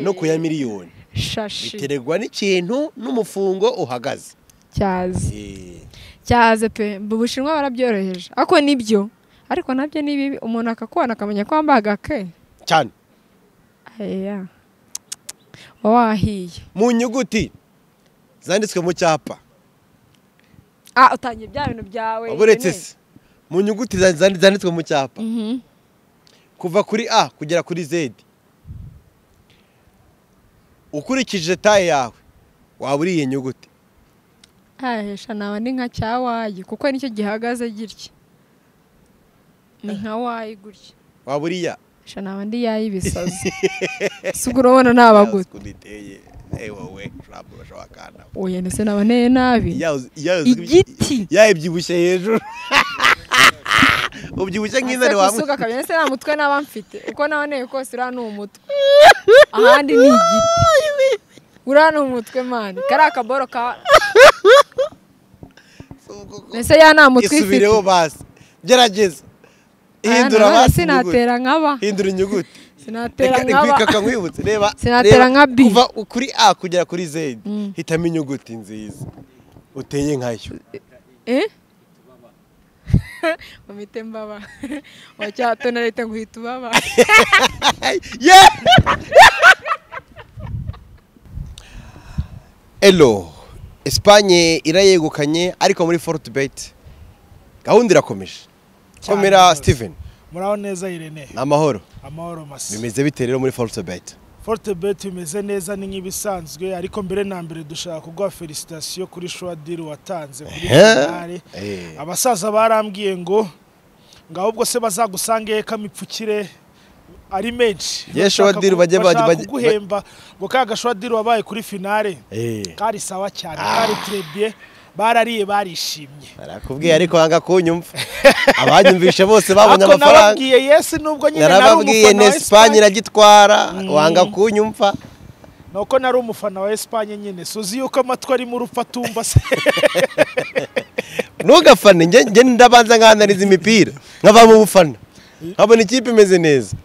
no ku ya miliyoni shashi biterwa n'ikintu n'umufungo uhagaze cyaze Eh, cyaze pe mu bushinwa barabyoroheje ariko nibyo ariko nabyo ni bibi umuntu akakubona akamenya ko wambaye agake cyane Aya. uba wahiye mu nyuguti zanditswe mu cyapa ah utangiye bya bintu byawe uretse nyine. se mu nyuguti zan- zan- zanditswe mu cyapa Mhm. kuva kuri a kugera kuri z ukurikije taye yawe waba uri iyi nyuguti hahesha naba ni nka cyawayi kuko nicyo gihagaze gitya ni nka wayi gutya waba uri ya hesha naba ndi yayi ibisazi si ubwo urabona nabagutse uteye wowe ushobora ushobora kanda oya ndetse naba nteye nabi Ya uzi- ya uzi- Igiti. ya ibyibushye hejuru ubyibushye nk'intare gusuka wamwe akabya ndetse nta mutwe naba mfite uko naba nteye kose uriya ni umutwe ahandi ni igiti uriya ni umutwe mani kariya kaboro ka mbese ya nta mutwe ifite isubireho basi gerageza hindura Aya, basi inyuguti sinatera nk'aba hindura inyuguti sinatera reka nk'aba reka nkwibutse reba Sinatera reba, nka B. kuva kuri a kugera kuri z Mm. hitamo inyuguti nziza uteye nkayo Eh? Mamite mbaba. Wacyatona leta nguhita ubaba. ye elo esipanye irayegukanye ariko muri forutibeti gahunda irakomeje komera rwose. steven muraho neza irene ni amahoro amahoro masa bimeze bite rero muri forutibeti forte bet bimeze neza ni nk'ibisanzwe ariko mbere na mbere dushaka kuguha felicitasiyo kuri shwa diri watanze kuri Ehe. finale Eh. abasaza barambwiye ngo ngo ahubwo se bazagusange kamipfukire ari menshi Ye Bashaka Shawadiri ku- bajya bashaka bajya- kuguhemba ngo ka gashwadiri wabaye kuri finale Eh. kari sawa cyane kari trebye barariye barishimye barakubwiye ariko wanga kunyumva abanyumvishe bose babonye Ako amafaranga nababwiye yesi nubwo nyine nari narababwiye umufana na esipanye wa Espagne iragitwara wanga kunyumva ni uko nari umufana wa Espagne nyine suzi yuko amatwi arimo urupfu atumva se ntugafane njye njye ndabanza nkahanariza imipira nkava mu bufana nkabona ikipe imeze neza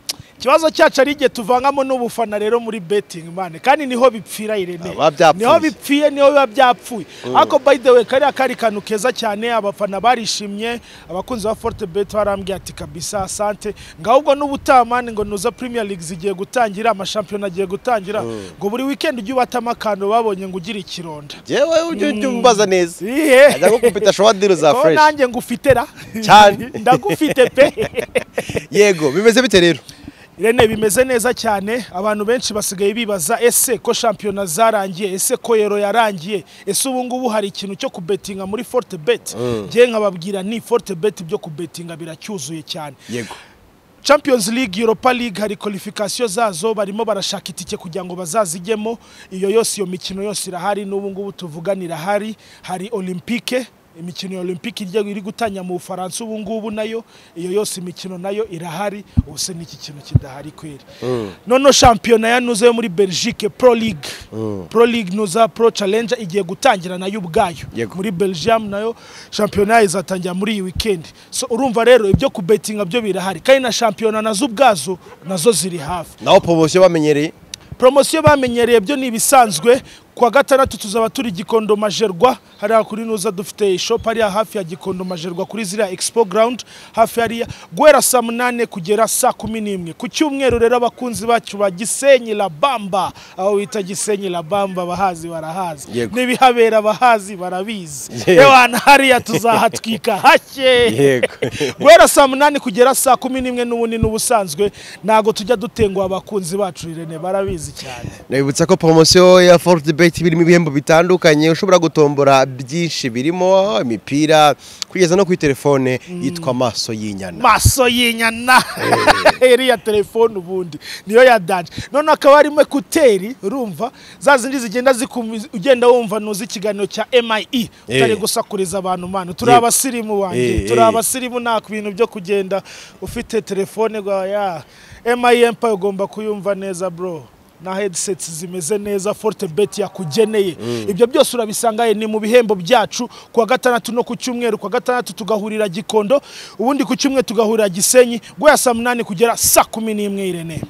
ikibazo cyacu ari igihe tuvangamo n'ubufana rero muri betting mane kandi niho bipfira irene Aba byapfuye. niho bipfiye niho biba byapfuye ariko by the way kariya kari kantu keza cyane abafana barishimye abakunzi ba forte bet barambwiye ati kabisa asante ngaho ubwo n'ubutaha mane ngo nuza premier league zigiye gutangira amashampiyona agiye gutangira ngo buri weekend ujye ubatamo akantu babonye ngo ugire ikironda njyewe ujye ujya umbaza neza Ihehe. ajya gukupita showadiru za Ko fureshi nanjye ngufite ra Cyane. ndagufite pe yego bimeze bite rero Irene bimeze neza cyane abantu benshi basigaye bibaza ese ko shampiyona zarangiye ese ko yero yarangiye ese ubu ngubu hari ikintu cyo kubetinga muri forte bet ngiye nkababwira ni forte bet byo kubetinga biracyuzuye cyane yego champions league europa league hari qualification zazo barimo barashaka itike kugira ngo bazazijyemo iyo yose iyo mikino yose irahari n'ubu ngubu tuvugana irahari hari olympique imikino ya olympique irya iri gutanya mu bufaransa ubu ngubu nayo iyo yose imikino nayo irahari ubuse n'iki kintu kidahari kweri noneho shampiyona ya nuza yo muri belgique pro league pro league nuza pro challenge igiye gutangira nayo ubwayo Yego. muri belgium nayo shampiyona izatangira muri iyi weekend so urumva rero ibyo kubetinga byo birahari kandi na shampiyona nazo ubwazo nazo ziri hafi naho poromosiyo bamenyereye poromosiyo bamenyereye byo ni ibisanzwe ku wa gatandatu tuzaba turi gikondo majerwa hariya kuri nuza dufite ishopu hariya hafi ya gikondo majerwa kuri ziriya expo ground hafi hariya guhera saa munani kugera saa kumi n'imwe ku cyumweru rero abakunzi bacu ba gisenyi la bamba aho bita gisenyi la bamba abahazi barahazi Yego. n'ibihabera abahazi barabizi Yego. ewana hariya tuzahatwika hake Yego. guhera saa munani kugera saa kumi n'imwe n'ubundi n'ubusanzwe ntabwo tujya dutenguha abakunzi bacu irene barabizi cyane Nabibutsa ko poromosiyo ya forute beti birimo ibihembo bitandukanye ushobora gutombora byinshi birimo imipira kugeza no kuri telefone yitwa maso y'inyana maso y'inyana iriya telefone ubundi niyo ya danje noneho akaba harimo ekuteri urumva za zindi zigenda zikumi- ugenda wumva nuzi ikiganiro cya MIE utari Eh. gusakuriza abantu mani turi Yego. abasirimu Eh, wanjye eh. turi abasirimu nta bintu byo kugenda ufite telefone rwa ya MIE empire ugomba kuyumva neza bro na headsets zimeze neza forte bet yakugeneye ibyo byose urabisanga eh, ni mu bihembo byacu ku wa gatandatu no ku cyumweru ku wa gatandatu tugahurira gikondo ubundi ku cyumweru tugahurira gisenyi guhera saa munani kugera saa kumi n'imwe irene